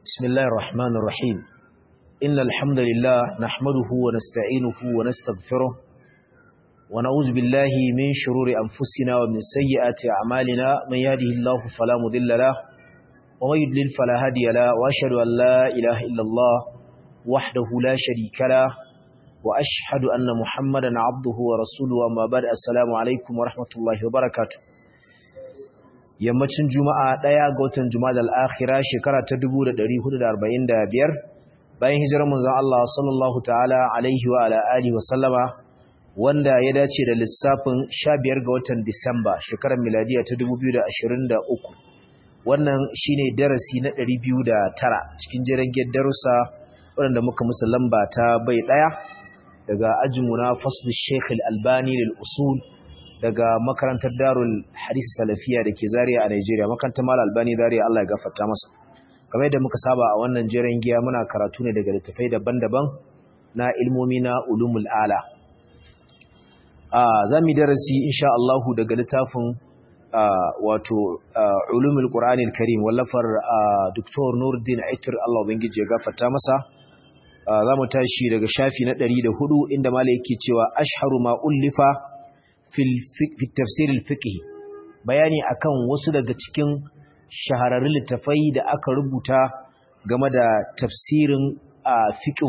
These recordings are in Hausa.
بسم الله الرحمن الرحيم إن الحمد لله نحمده ونستعينه ونستغفره ونعوذ بالله من شرور أنفسنا ومن سيئات أعمالنا من يهده الله فلا مضل له ومن يضلل فلا هادي له وأشهد أن لا إله إلا الله وحده لا شريك له وأشهد أن محمدا عبده ورسوله وما بعد السلام عليكم ورحمة الله وبركاته yammacin juma'a ɗaya ga watan juma'a al'akhira shekara ta 1445 bayan hijirar manzon Allah sallallahu ta'ala alaihi wa ala alihi wa sallama wanda ya dace da lissafin 15 ga watan Disamba shekarar miladiya ta 2023 wannan shine darasi na 209 cikin jirgin darussa waɗanda muka musu lamba ta bai ɗaya daga ajinmu na faslu Sheikh Al-Albani lil usul daga makarantar darul hadisi salafiya da ke zariya a Nigeria makarantar mal albani zariya Allah ya gafarta masa kamar yadda muka saba a wannan jiran giya muna karatu ne daga littafai daban-daban na ilmomi na ulumul ala a zamu darasi insha Allah daga littafin wato ulumul qur'anil karim wallafar Dr. Nuruddin Aitur Allah ubangiji ya gafarta masa zamu tashi daga shafi na 104 inda malai yake cewa ashharu ma ullifa fi tafsir al-fiqh bayani akan wasu daga cikin shahararrun littafai da aka rubuta game da tafsirin fiqh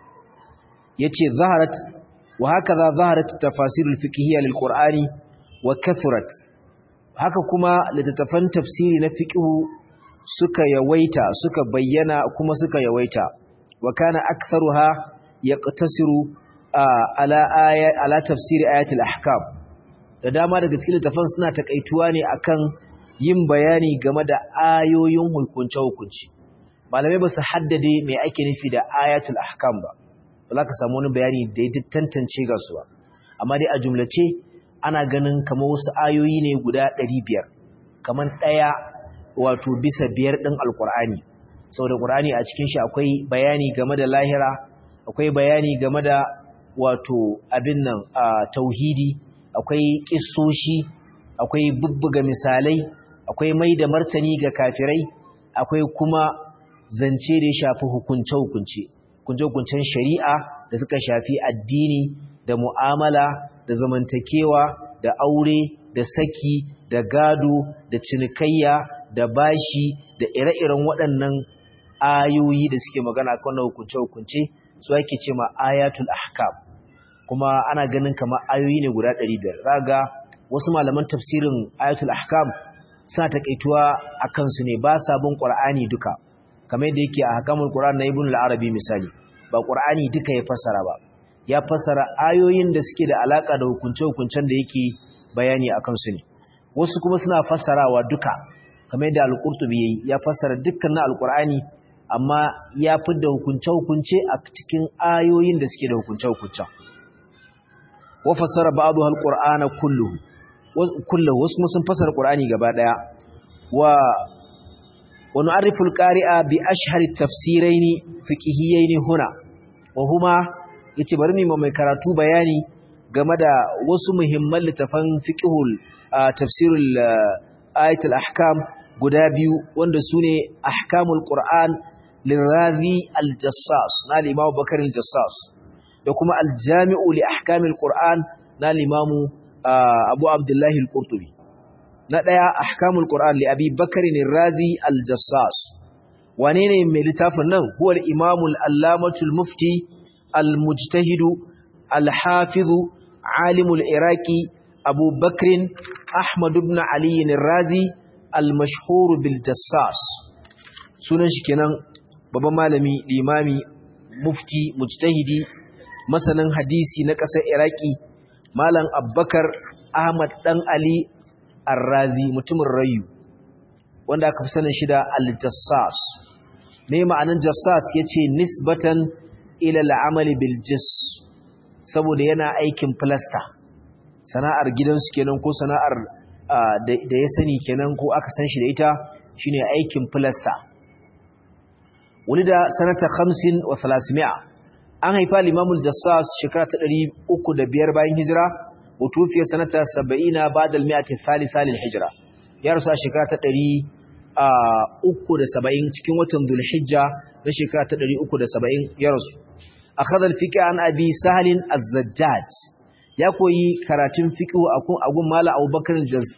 yace zaharat wa hakaza zaharat tafasir al-fiqhiyya lil-qur'ani wa kathurat haka kuma littattafan tafsiri na fiqh suka yawaita suka bayyana kuma suka yawaita wa kana aktharuha yaqtasiru ala aya ala tafsir ayatul ahkam da dama daga cikin littafan suna takaituwa ne akan yin bayani game da ayoyin hukunce-hukunci malamai ba su haddade mai ake nufi da ayatul ahkam ba ba za ka samu wani bayani da ya tantance ga su ba amma dai a jumlace ana ganin kamar wasu ayoyi ne guda ɗari biyar kamar ɗaya wato bisa biyar ɗin alkur'ani saboda ƙur'ani a cikin shi akwai bayani game da lahira akwai bayani game da wato abin nan a tauhidi akwai kissoshi akwai bubbuga misalai akwai mai da martani ga kafirai akwai kuma zance da ya shafi hukunce-hukunce hukunce-hukuncen shari'a da suka shafi addini da mu'amala da zamantakewa da aure da saki da gado da cinikayya da bashi da ire-iren waɗannan ayoyi da suke magana kan hukunce-hukunce su ake ce ma ayatul ahkam kuma ana ganin kamar ayoyi ne guda 500 raga wasu malaman tafsirin ayatul ahkam suna takaituwa akan su ne ba sa bin qur'ani duka kamar yadda yake a hakamul qur'an na ibn al-arabi misali ba qur'ani duka ya fassara ba ya fassara ayoyin da suke da alaka da hukunce-hukuncen da yake bayani akan su ne wasu kuma suna fassarawa duka kamar yadda al-qurtubi yayi ya fassara dukkan na al-qur'ani amma ya fidda hukunce-hukunce a cikin ayoyin da suke da hukunce-hukuncen وفسر بعضها القرآن كله كله واسمه سنفسر القرآن gaba daya و ونعرف القارئ بأشهر التفسيرين فقهيين هنا وهما yace bari mu mai karatu bayani game da wasu muhimman littafan fiqhul tafsirul ayatul ahkam guda biyu wanda sune ahkamul qur'an lirazi al-jassas na al-imam bakar al-jassas da kuma aljami'u li ahkamil qur'an na limamu abu abdullahi al-qurtubi na daya ahkamul qur'an li abi bakr ar-razi al-jassas wane ne mai littafin nan huwa al-imam al-allamatu al-mufti al-mujtahid al-hafiz alim al-iraqi abu bakr ahmad ibn ali ar-razi al-mashhur bil-jassas sunan shi kenan babban malami limami mufti mujtahidi masanin hadisi na ƙasar iraki malam abbakar ahmad dan ali arrazi mutumin rayu wanda aka fi sanin shi da aljassas me ma'anin jassas ya ce nisbatan ila al'amali bil jis saboda yana aikin filasta sana'ar gidansu kenan ko sana'ar da ya sani kenan ko aka san shi da ita shine aikin filasta wani da sanata 50 wa 300 an haifa limamul jassas shekara ta ɗari uku da biyar bayan hijira wutufiyar sanata saba'ina ba da almiyati thalisa lil hijira ya rasu a shekara ta ɗari uku da saba'in cikin watan Zulhijja na shekara ta ɗari uku da saba'in ya rasu. A kadar fiƙi an abi sahalin azzajjaj ya koyi karatun fiƙi a gun mala abubakar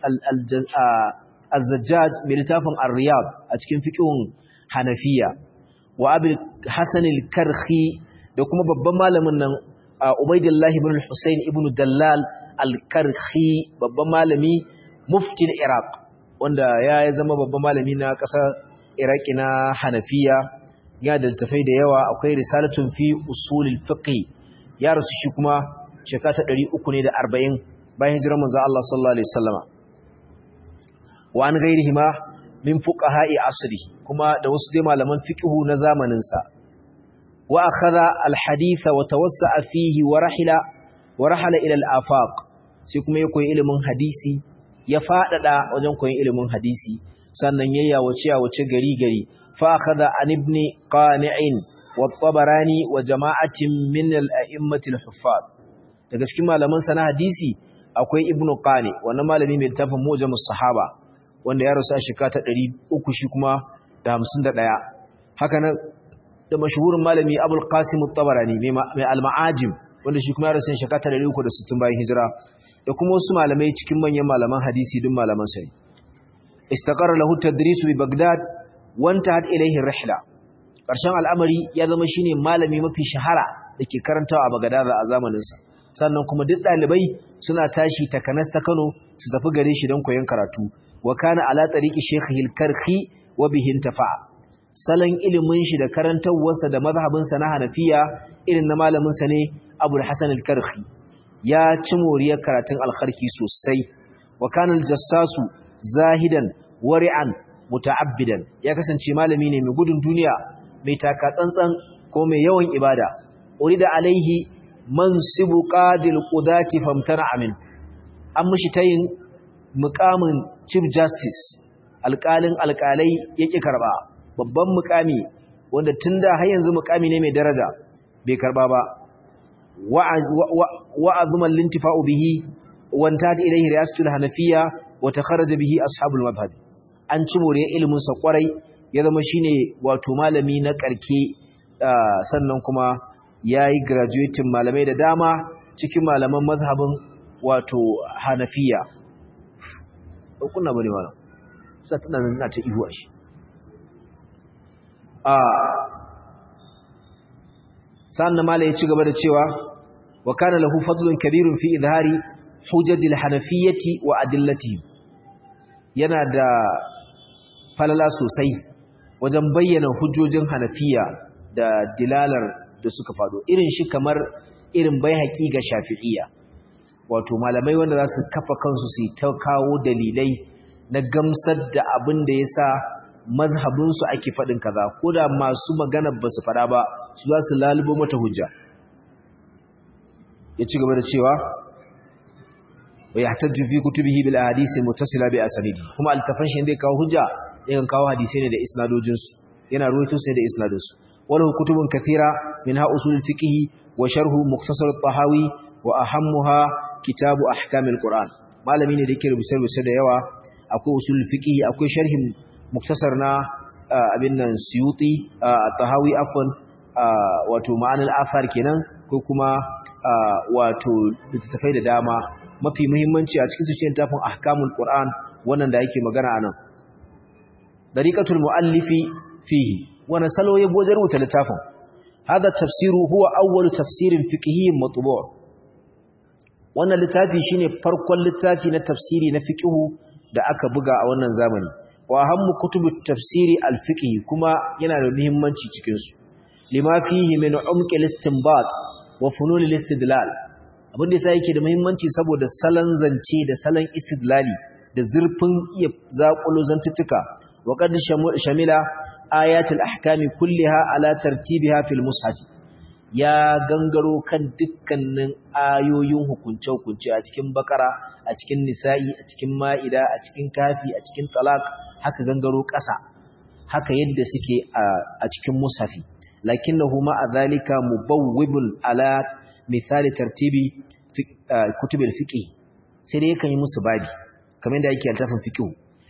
azzajjaj mai littafin arriyab a cikin fiƙin hanafiya wa abin hassanil karhi da kuma babban malamin nan ubaidillahi ibn al-husayn ibn dallal al-karhi babban malami muftin iraq wanda ya zama babban malami na ƙasar iraki na hanafiya ya da tafai da yawa akwai risalatun fi usulil fiqh ya rasu shi kuma shekara ta 300 ne da 40 bayan hijirar manzo Allah sallallahu alaihi wasallama wa an gairihi ma min fuqaha'i asri kuma da wasu dai malaman fiqh na zamanin sa wa akhadha al hadith wa tawassa'a fihi wa rahila wa rahala ila al afaq sai kuma ya koyi ilimin hadisi ya faɗaɗa wajen koyon ilimin hadisi sannan ya yawace yawace gari gari fa akhadha an ibn qani'in wa tabarani wa jama'atin min al-a'immati al-huffaz daga cikin malaman sana hadisi akwai ibn qani wannan malami mai tafin mujamus sahaba wanda ya rasu a shekara ta 300 shi kuma da 51 haka nan da mashhurin malami abul qasim at-tabarani mai al-ma'ajim wanda shi kuma ya rasu a shekara ta 360 bayan hijira da kuma wasu malamai cikin manyan malaman hadisi duk malaman sai istaqarra lahu tadrisu bi bagdad wanta had ilayhi rihla karshen al'amari ya zama shine malami mafi shahara dake karantawa a bagdad a zamanin sa sannan kuma duk dalibai suna tashi takanas ta Kano su tafi gare shi don koyon karatu wa kana ala tariqi shaykhihi al-karhi wa bihi intafa salan ilimin shi da karantawarsa da mazhabinsa na Hanafiya irin na malamin sa ne Abul Hasan al-Karhi ya ci moriyar karatun alkharki sosai wa kanal jassasu zahidan wari'an muta'abbidan ya kasance malami ne mai gudun duniya mai taka tsantsan ko mai yawan ibada urida alaihi mansibu qadil qudati famtana amin an mishi tayin mukamin chief justice alƙalin alƙalai yake karba babban mukami wanda tunda har yanzu mukami ne mai daraja bai karba ba وعظم الانتفاع به وانتهت إليه رئاسة الحنفية وتخرج به أصحاب المذهب an ci more ilimin sa kwarai ya zama shine wato malami na karke sannan kuma yayi graduating malamai da dama cikin malaman mazhabin wato Hanafiya kunna bane wannan sai tana nan ta ihuwa shi a sannan mala ya ci gaba da cewa wa kana lahu fadlun kabirun fi izhari hujajil hanafiyyati wa adillati yana da falala sosai wajen bayyana hujjojin hanafiya da dilalar da suka fado irin shi kamar irin bai haƙi ga shafi'iyya wato malamai wanda za su kafa kansu su ta kawo dalilai na gamsar da abin da ya sa mazhabinsu ake faɗin kaza ko da masu magana ba su faɗa ba su za su lalubo mata hujja ya ci gaba da cewa wa ya tajju fi kutubihi bil ahadisi muttasila bi asanidi kuma altafan shi zai kawo hujja yakan kawo hadisi ne da isnadojin su yana ruwaito sai da isnadin su walahu kutubun kathira minha usul fiqh wa sharhu mukhtasar at-tahawi wa ahammuha kitabu ahkamil qur'an malami ne da yake rubuce-rubuce da yawa akwai usul fiqh akwai sharhin muktasar na abin nan suyuti tahawi afwan wato ma'anar afar kenan ko kuma wato littattafai da dama mafi muhimmanci a cikin su cikin tafin ahkamul qur'an wannan da yake magana anan dariqatul muallifi fihi wannan salo ya boje rubuta littafin hada tafsiru huwa awwalu tafsirin fiqhiyyin matbu' wannan littafi shine farkon littafi na tafsiri na fiqhu da aka buga a wannan zamani wa hammu kutubu tafsiri al-fiqh kuma yana da muhimmanci cikin su lima fihi min umqi al-istinbat wa funun al-istidlal abin da yasa yake da muhimmanci saboda salan zance da salan istidlali da zurfin iya zakulo zantuttuka wa qad shamila ayat al-ahkam kulliha ala tartibiha fil mushaf ya gangaro kan dukkanin ayoyin hukunce-hukunce a cikin bakara a cikin nisa'i a cikin ma'ida a cikin kafi a cikin talak haka gangaro ƙasa haka yadda suke a cikin musafi lakinnahu ma zalika mubawwibun ala misali tartibi kutubil fiqh sai dai yakan yi musu babi kamar yadda yake altafin fiqh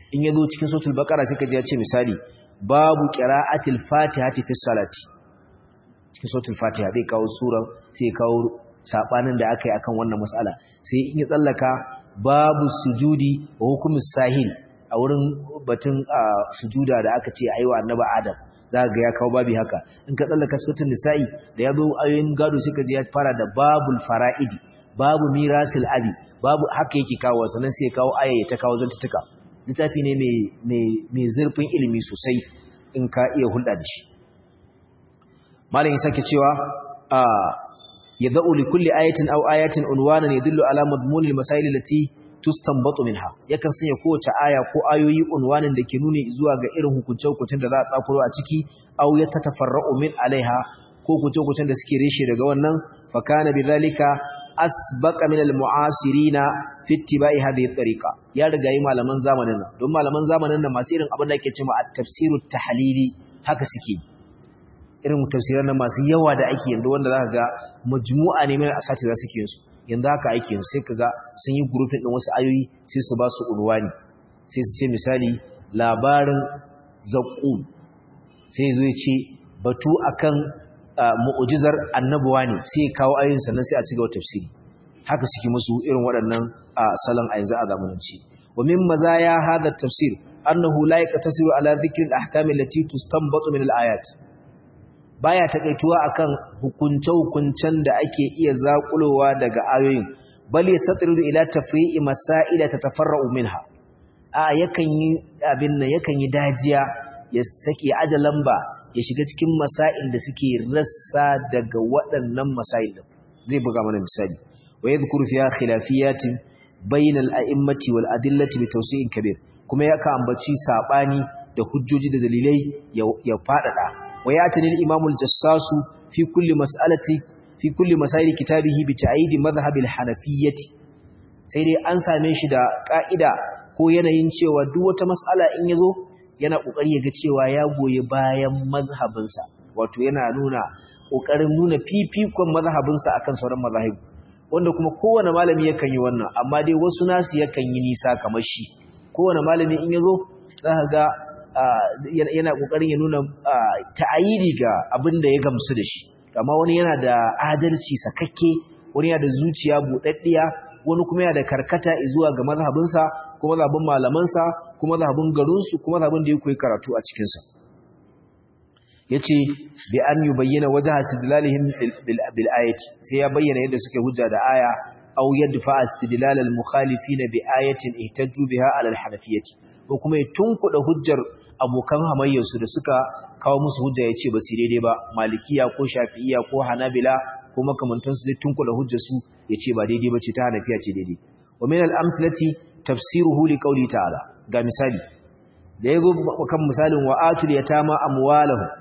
in yazo cikin suratul baqara sai ka ji ya ce misali babu qira'atil fatihati fi salati cikin suratul fatiha zai kawo sura sai kawo sabanin da aka yi akan wannan mas'ala sai in ya tsallaka babu sujudi wa hukumus sahil a wurin batun sujuda da aka ce aiwa annabi adam za ga ya kawo babi haka in ka tsallaka suratul nisa'i da ya zo ayoyin gado sai ka ji ya fara da babul fara'idi babu mirasil abi babu haka yake kawo sannan sai ya kawo aya ta kawo zantutuka littafi ne mai zurfin ilimi sosai in ka iya hulɗa da shi malam ya sake cewa a yad'u li kulli ayatin aw ayatin unwanan yadullu ala madmunil masail allati tustanbatu minha yakan sanya kowace aya ko ayoyi unwanin da ke nuni zuwa ga irin hukunce-hukuncen da za a tsakuro a ciki aw yatatafarra'u min alaiha ko hukunce-hukuncen da suke reshe daga wannan fa kana bidhalika asbaqa min almu'asirina fi ittiba'i hadhihi at-tariqa ya riga yi malaman zamanin nan don malaman zamanin nan masu irin abin da ake cewa at-tafsirut tahlili haka suke irin tafsiran nan masu yawa da ake yanzu wanda zaka ga majmu'a ne mai asati za suke yin su yanzu haka ake yin sai kaga sun yi grouping din wasu ayoyi sai su ba su unwani sai su ce misali labarin zaqqum sai zo ya ce batu akan mu'ujizar annabuwa ne sai ya kawo ayoyin sannan sai a ci gaba tafsiri haka suke musu irin waɗannan salon a yanzu a zamananci wa min mazaya hadha tafsir annahu la yaqtasiru ala dhikri al-ahkam allati tustanbatu min al-ayat baya takaituwa akan hukunce hukuncen da ake iya zakulowa daga ayoyin bal yastatiru ila tafri'i masail tatafarra'u minha a yakan yi abin nan yakan yi dajiya ya sake aje lamba ya shiga cikin masail da suke rassa daga waɗannan masail din zai buga mana misali wa yadhkuru fiha khilafiyatin bayna al-a'immati wal adillati bi tawsi'in kabir kuma yaka ambaci sabani da hujjoji da dalilai ya fadada wa yatani al-imam al-jassas fi kulli mas'alati fi kulli masail kitabihi bi ta'yid madhhab al-hanafiyyati sai dai an same shi da ka'ida ko yanayin cewa duk wata mas'ala in yazo yana kokari ya ga cewa ya goyi bayan mazhabinsa wato yana nuna kokarin nuna fifikon mazhabinsa akan sauran mazhabi wanda kuma kowane malami yakan yi wannan amma dai wasu nasu yakan yi nisa kamar shi kowane malami in yazo zaka ga yana kokarin ya nuna ta'ayidi ga abin da ya gamsu da shi amma wani yana da adalci sakakke wani yana da zuciya budaddiya wani kuma yana da karkata zuwa ga mazhabinsa kuma mazhabin malamansa kuma mazhabin garinsu kuma mazhabin da ya koyi karatu a cikinsa yace bi an yubayyana wajha istidlalihim bil ayati sai ya bayyana yadda suke hujja da aya aw yadfa istidlal al mukhalifin bi ayatin ihtajju biha ala al hanafiyyati ko kuma ya tunkuda hujjar abokan hamayyarsu da suka kawo musu hujja yace ba su daidai ba malikiya ko shafi'iyya ko hanabila ko makamantansu zai tunkuda hujjar su yace ba daidai ba ce ta hanafiya ce daidai wa min al amsalati tafsiruhu li qawli ta'ala ga misali da yazo kan misalin wa atul yatama amwalahum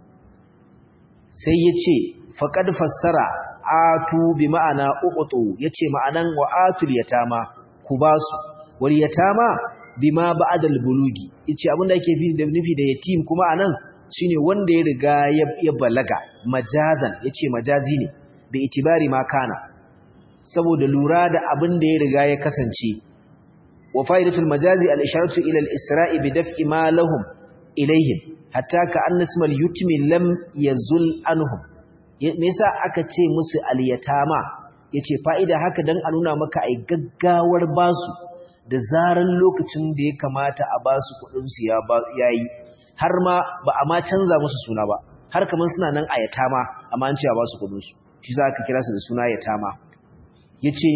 sai ya ce faƙad fassara atu bi ma'ana uƙutu ya ce ma'anan wa atul yatama ku ba su wal yatama bi ma ba'adal bulugi ya ce abinda ake nufi da yatim kuma anan shine wanda ya riga ya balaga majazan ya ce majazi ne da itibari ma kana saboda lura da abin da ya riga ya kasance wa fa'idatul majazi al-isharatu ila al-isra'i bi daf'i ma lahum ilayhim hatta ka annasmal yutmi lam yazul anhum me yasa aka ce musu al-yatama yace fa'ida haka dan a nuna maka ai gaggawar basu da zaran lokacin da ya kamata a basu kudin su ya yayi har ma ba a ma canza musu suna ba har kaman suna nan a yatama amma an ce a basu kudin su shi za ka kira su da suna yatama yace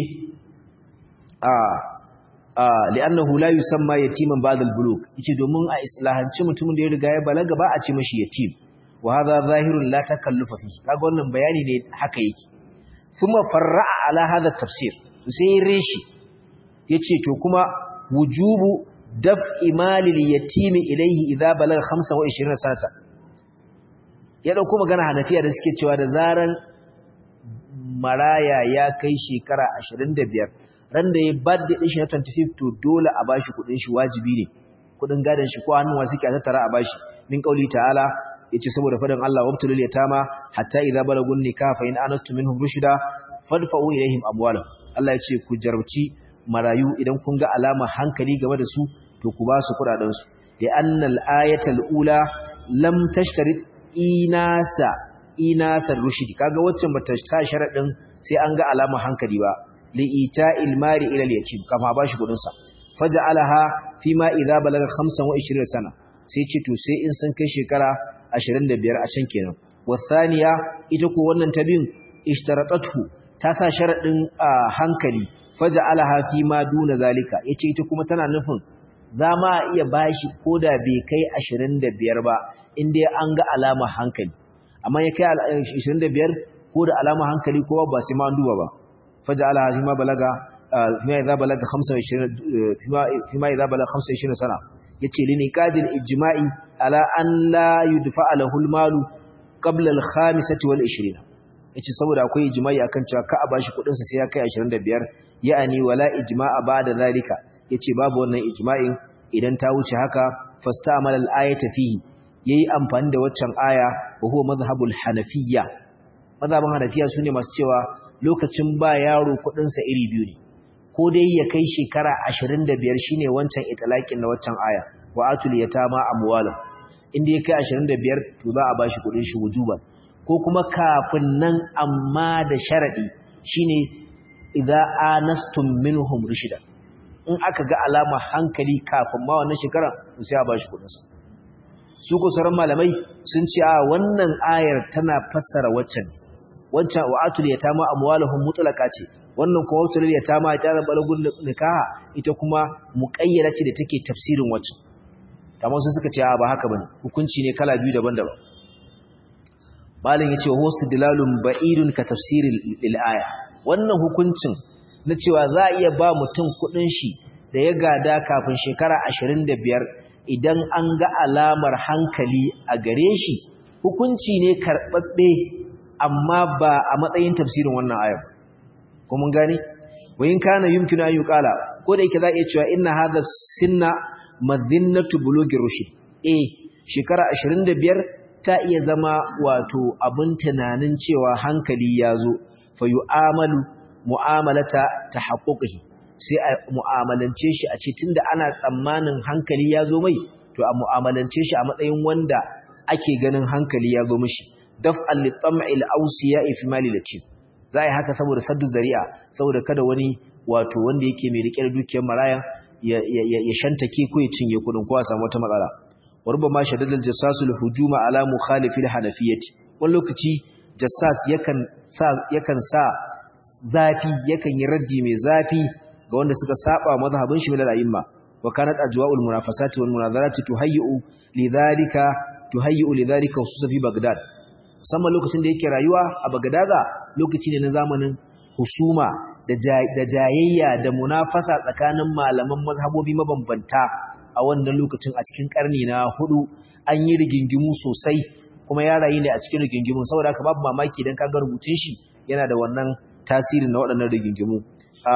a li'annahu la yusamma yatiman ba'da al-bulugh yace domin a islahanci mutumin da ya riga ya balaga ba a ce mashi yatim wa hadha zahirun la takallufa fi kaga wannan bayani ne haka yake kuma farra'a ala hadha tafsir sai reshi yace to kuma wujubu daf'i mali al-yatim ilayhi idha balaga 25 sanata ya dauko magana hanafiya da suke cewa da zaran maraya ya kai shekara 25 ran da ya birthday din shi na 25 to dole a bashi kudin shi wajibi ne kudin gadan shi ko hannuwa suke a tattara a bashi min kauli ta'ala yace saboda fadan Allah wabtul yatama hatta idza balagun nikah fa in anastu minhum rushda fadfa'u ilaihim amwalahum Allah yace ku jarabci marayu idan kun ga alama hankali game da su to ku ba su kudaden su da annal ayatul ula lam tashtarit inasa inasa rushdi kaga waccan bata sa sharadin sai an ga alama hankali ba li ita'il mari ila al-yatim kama ba shi kudin sa faj'alaha fima idza balaga 25 sana sai ce to sai in sun kai shekara 25 a can kenan wasaniya ita ko wannan ta biyun ishtaratatu ta sa sharadin hankali faj'alaha fima duna zalika yace ita kuma tana nufin za ma iya bashi koda bai kai 25 ba inda an ga alama hankali amma ya kai 25 ko da alama hankali kowa ba sai ma an duba ba faj'alaha fima balaga fima idza balaga 25 fima idza balaga 25 sana yace lini qadil ijma'i ala an la yudfa lahu al-malu qabla al-khamisati wal 20 yace saboda akwai ijma'i akan cewa ka a bashi kudin sa sai ya kai 25 ya'ani wala ijma'a ba'da zalika yace babu wannan ijma'in idan ta wuce haka fasta'mal al-ayata fihi yayi amfani da waccan aya wa huwa madhhabul hanafiyya madhhabun hanafiya sune masu cewa lokacin ba yaro kudin sa iri biyu ne ko dai ya kai shekara 25 shine wancan itlaqin na waccan aya wa atul yatama amwalam inda ya kai 25 to za a bashi kudin shi wujuban ko kuma kafin nan amma da sharadi shine idza anastum minhum rushida in aka ga alama hankali kafin ma wannan shekara to sai a bashi kudin sa su ko sauran malamai sun ce a wannan ayar tana fassara waccan wancan wa atul yatama amwaluhum mutlaqa ce wannan kuma wutar yatama ta da balagun nikaha ita kuma muqayyada ce da take tafsirin waccan kamar su suka ce a ba haka bane hukunci ne kala biyu daban-daban malin yace huwa istidlalun ba'idun ka tafsiril lil aya wannan hukuncin na cewa za a iya ba mutum kudin shi da ya gada kafin shekara 25 idan an ga alamar hankali a gare shi hukunci ne karbabbe amma ba a matsayin tafsirin wannan ayar ko mun gane wayin kana yumkinu an yuqala ko da yake za a iya cewa inna hadha sinna madhinnatu bulugir rushd eh shekara 25 ta iya zama wato abin tunanin cewa hankali ya zo fa yu'amalu mu'amalata tahaqquqihi sai a mu'amalance shi a ce tunda ana tsammanin hankali ya zo mai to a mu'amalance shi a matsayin wanda ake ganin hankali ya zo mishi daf'al li tam'il awsiya fi mali latif za a yi haka saboda saddu zari'a saboda kada wani wato wanda yake mai rike da dukiyar maraya ya shantake ko ya cinye kudin ko a samu wata matsala warba ma shaddadal jassasul hujuma ala mukhalifil hanafiyyati wani lokaci jassas yakan sa yakan sa zafi yakan yi raddi mai zafi ga wanda suka saba mazhabin shi min al-a'imma wa kanat ajwa'ul munafasati wal munazarati tuhayyu lidhalika tuhayyu lidhalika usus fi baghdad musamman lokacin da yake rayuwa a bagadaza lokaci ne na zamanin husuma da jayayya da munafasa tsakanin malaman mazhabobi mabambanta a wannan lokacin a cikin karni na hudu an yi rigingimu sosai kuma ya rayu ne a cikin rigingimu saboda haka babu mamaki idan ka ga rubutun shi yana da wannan tasirin na waɗannan rigingimu a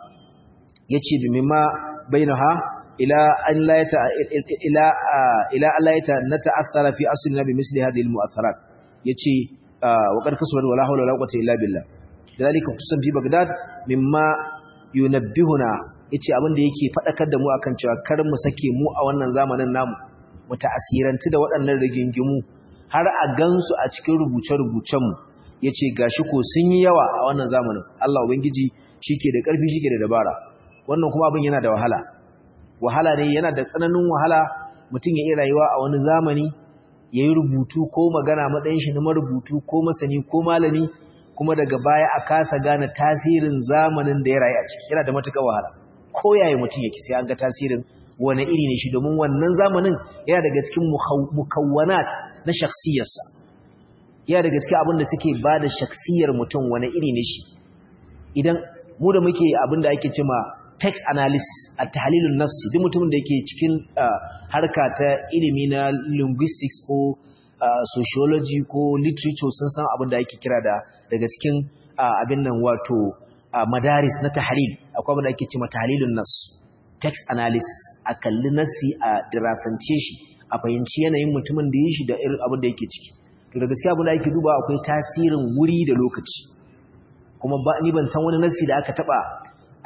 yace bi mimma bainaha ila an la yata ila ila Allah yata nata'assara fi aslina bi misli hadhihi al-mu'atharat yace wa qad kasaba wala hawla wala quwwata illa billah dalika kusan fi bagdad mimma yunabbihuna yace abin da yake fadakar da mu akan cewa kar mu sake mu a wannan zamanin namu mu ta'asirantu da waɗannan rigingimu har a gansu a cikin rubuce-rubucen mu yace gashi ko sun yi yawa a wannan zamanin Allah ubangiji shike da karfi shike da dabara wannan kuma abin yana da wahala wahala ne yana da tsananin wahala mutum ya iya rayuwa a wani zamani ya yi rubutu ko magana matsayin shi na marubutu ko masani ko malami kuma daga baya a kasa gane tasirin zamanin da ya rayu a ciki yana da matuƙar wahala ko yaya mutum yake sai an ga tasirin wani iri ne shi domin wannan zamanin yana daga cikin mukawwanat na shaksiyarsa yana daga cikin abin da suke ba da shaksiyar mutum wani iri ne shi idan mu da muke abin da ake cema text analysis a tahlilun nassi duk mutumin da yake cikin harka ta ilimi na linguistics ko sociology ko literature sun san abin da ake kira da daga cikin abin nan wato madaris na tahlil akwai abin da ake cewa tahlilun nass text analysis a kalli nassi a dirasance shi a fahimci yanayin mutumin da yi shi da irin abin da yake ciki to da gaskiya abin da ake duba akwai tasirin wuri da lokaci kuma ba ni ban san wani nassi da aka taba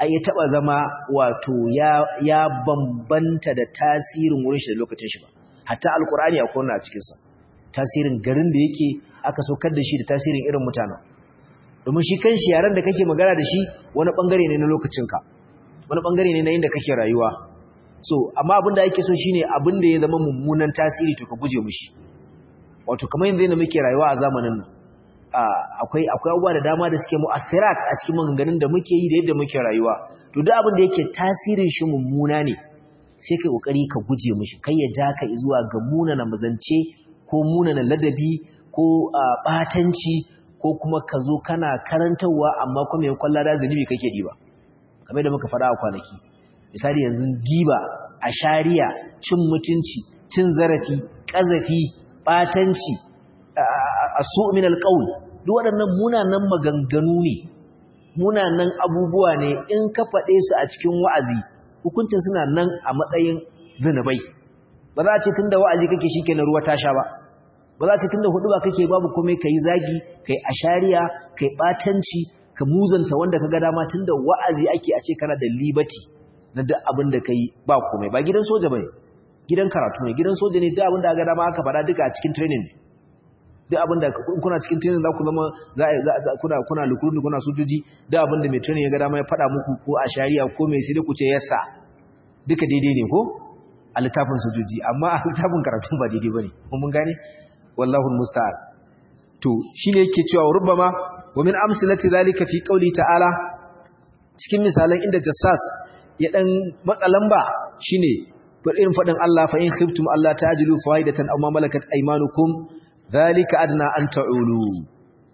a ya taba zama wato ya ya bambanta da tasirin wurin shi da lokacin shi ba hatta alqur'ani akwai wannan a cikin sa tasirin garin da yake aka saukar da shi da tasirin irin mutanen domin shi kanshi yaran da kake magana da shi wani bangare ne na lokacinka wani bangare ne na inda kake rayuwa so amma abin da ake so shine abin da ya zama mummunan tasiri to ka guje mishi wato kamar yanzu da muke rayuwa a zamanin nan akwai akwai abubuwa da dama da suke mu'athirat a cikin maganganun da muke yi da yadda muke rayuwa to duk abin da yake tasirin shi mummuna ne sai kai kokari ka guje mishi kai ya ja ka zuwa ga munana mazance ko munana ladabi ko batanci ko kuma ka zo kana karantarwa amma kuma yankon lada zunubi kake diba kamar da muka faɗa a kwanaki misali yanzu giba a shari'a cin mutunci cin zarafi ƙazafi ɓatanci a su'min alƙaul duk waɗannan munanan maganganu ne munanan abubuwa ne in ka faɗe su a cikin wa'azi hukuncin suna nan a matsayin zinubai ba za a ce tun da wa'azi kake shi ke na ruwa ta sha ba ba za a ce tun da hudu ba kake babu komai ka yi zagi ka yi ashariya ka yi ɓatanci ka muzanta wanda ka ga dama tun da wa'azi ake a ce kana da libati na duk abin da ka yi ba komai ba gidan soja ba ne gidan karatu ne gidan soja ne duk abin da ga dama aka faɗa duka a cikin training ne duk abin da kuna cikin training za ku zama za a kuna kuna lukurun kuna sojoji duk abin da mai training ya ga dama ya faɗa muku ko a shari'a ko mai sai dai ku ce yassa duka daidai ne ko a littafin sojoji amma a littafin karatu ba daidai bane mun gane wallahu musta'an to shine yake cewa rubbama wa min amsalati zalika fi qawli ta'ala cikin misalan inda jassas ya dan matsa lamba shine irin fadin Allah fa in khiftum Allah ta'jilu faidatan aw ma malakat aymanukum zalika adna an ta'ulu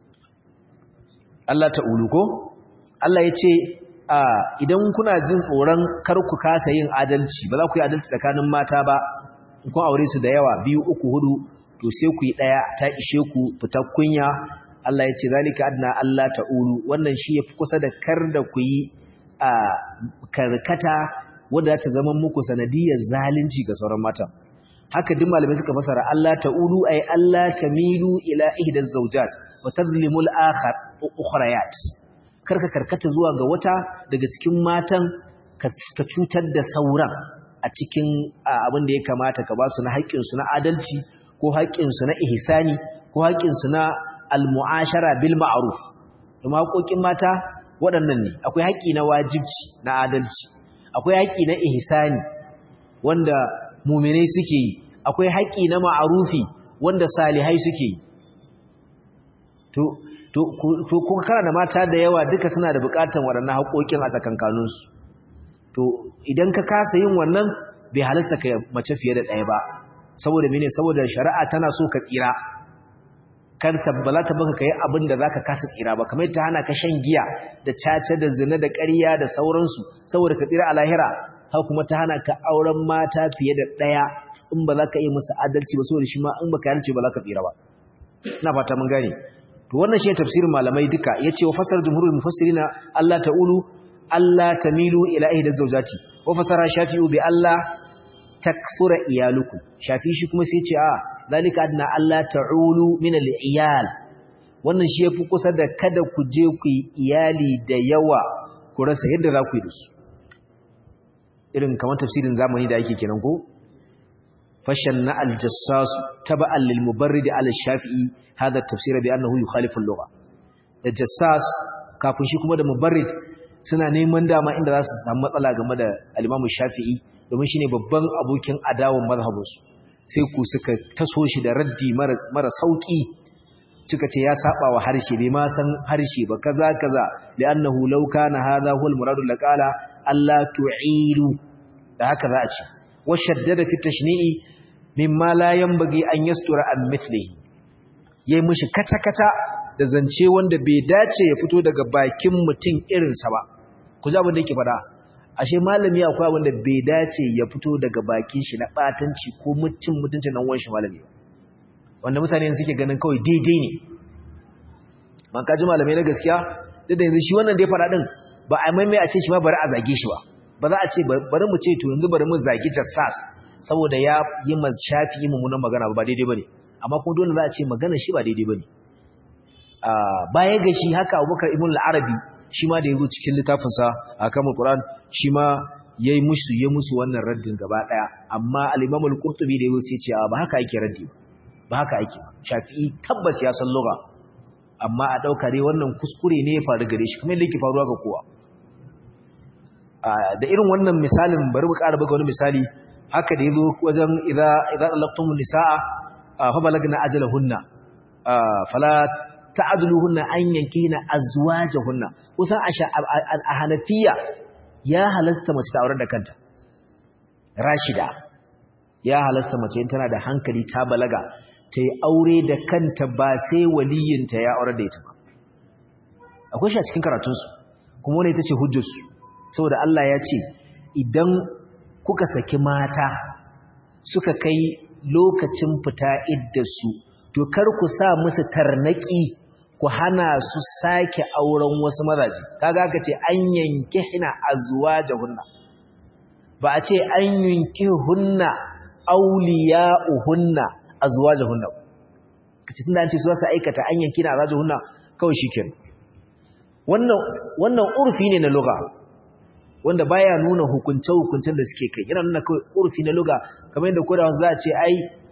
Allah ta'ulu ko Allah yace idan kuna jin tsoron kar ku kasa yin adalci ba za ku yi adalci tsakanin mata ba kun aure su da yawa biyu uku hudu to sai ku yi daya ta ishe ku fitar kunya Allah yace zalika adna Allah ta'ulu wannan shi yafi kusa da kar da ku yi a karkata wadda ta zama muku sanadiyar zalunci ga sauran mata haka duk malamai suka fasara Allah ta'ulu ay Allah tamilu ila ihda zawjat wa tadlimu al-akhar ukhrayat karka karkata zuwa ga wata daga cikin matan ka cutar da sauran a cikin abin da ya kamata ka ba su na haƙƙin su na adalci ko haƙƙin su na ihsani ko haƙƙin su na al-mu'ashara bil ma'ruf kuma haƙoƙin mata waɗannan ne akwai haƙƙi na wajibci na adalci akwai haƙƙi na ihsani wanda muminai suke yi akwai haƙƙi na ma'arufi wanda salihai suke yi to to kuma kana da mata da yawa duka suna da buƙatar waɗannan haƙoƙin a tsakankaninsu to idan ka kasa yin wannan bai halarta ka mace fiye da ɗaya ba saboda mene saboda shari'a tana so ka tsira kar ta bala ta baka kai abin da zaka kasa tsira ba kamar ta hana ka shan giya da caca da zina da ƙarya da sauransu saboda ka tsira a lahira har kuma ta hana ka auren mata fiye da ɗaya in ba za ka yi musu adalci ba saboda shi ma in baka yarda ba za ka tsira ba ina fata mun gane to wannan shi tafsirin malamai duka yace wa fasar jumhurul mufassirina Allah ta'ulu Allah tamilu ila ihda zawjati wa fasara shafi'u bi Allah takfura iyalukum shafi shi kuma sai ce a zalika adna Allah ta'ulu min al-iyal wannan shi yafi kusa da kada ku je ku yi iyali da yawa ku rasa yadda za ku yi da su irin kamar tafsirin zamani da ake kenan ko fashanna al-jassas taba'an lil mubarrid ala shafi'i hada tafsir bi annahu yukhalifu al-lugha da jassas kafin shi kuma da mubarrid suna neman dama inda za su samu matsala game da al-imam shafi'i domin shine babban abokin adawan mazhabinsu sai ku suka taso shi da raddi mara sauki suka ce ya saba wa harshe bai ma san harshe ba kaza kaza li'annahu law kana hadha huwa al-muradu laqala alla tu'ilu da haka za a ce wa shaddada fi tashni'i mimma la yanbaghi an yastura an mithlihi yayi mishi kata kata da zance wanda bai dace ya fito daga bakin mutum irinsa ba ku ji abin da yake faɗa ashe malami akwai abin da bai dace ya fito daga bakin shi na batanci ko mutum mutuncin nan wanshi malami wanda mutane suke ganin kawai daidai ne man kaji malamai na gaskiya duk da yanzu shi wannan da ya fara din ba a maimai a ce shi ma bari a zage shi ba ba za a ce bari mu ce to yanzu bari mu zagi jassas saboda ya yi ma shafi yi mummunan magana ba daidai bane amma kuma dole za a ce magana shi ba daidai bane baya ga shi haka Abubakar ibn al-Arabi shi ma da yazo cikin littafin sa akamul qur'an shi ma yayi musu yayi musu wannan raddin gaba daya amma al-imam al-qurtubi da yazo sai ce ba haka ake raddi ba haka ake shafi'i tabbas ya san lugha amma a dauka dai wannan kuskure ne ya faru gare shi kuma yadda yake faruwa ga kowa da irin wannan misalin bari mu ƙara buga wani misali haka da yazo wajen idza idza talaqtumun nisaa fa balagna ajalahunna fala ta'duluhunna an yankina azwajahunna kusan a hanafiya ya halasta mace ta aure da kanta rashida ya halasta mace in tana da hankali ta balaga ta yi aure da kanta ba sai waliyinta ya aure da ita ba akwai shi a cikin karatunsu kuma wani ita ce hujjarsu saboda Allah ya ce idan kuka saki mata suka kai lokacin fita iddarsu to kar ku sa musu tarnaki ku hana su sake auren wasu mazaje kaga aka ce an yanke hina azwajahunna ba a ce an yanke hunna awliya'uhunna azwajahunna kace tunda an ce su za su aikata an yanke na azwajahunna kawai shikenan wannan wannan urfi ne na lugha wanda baya nuna hukunce hukuncen da suke kai yana nuna kawai urfi na lugha kamar yadda kodawa za a ce ai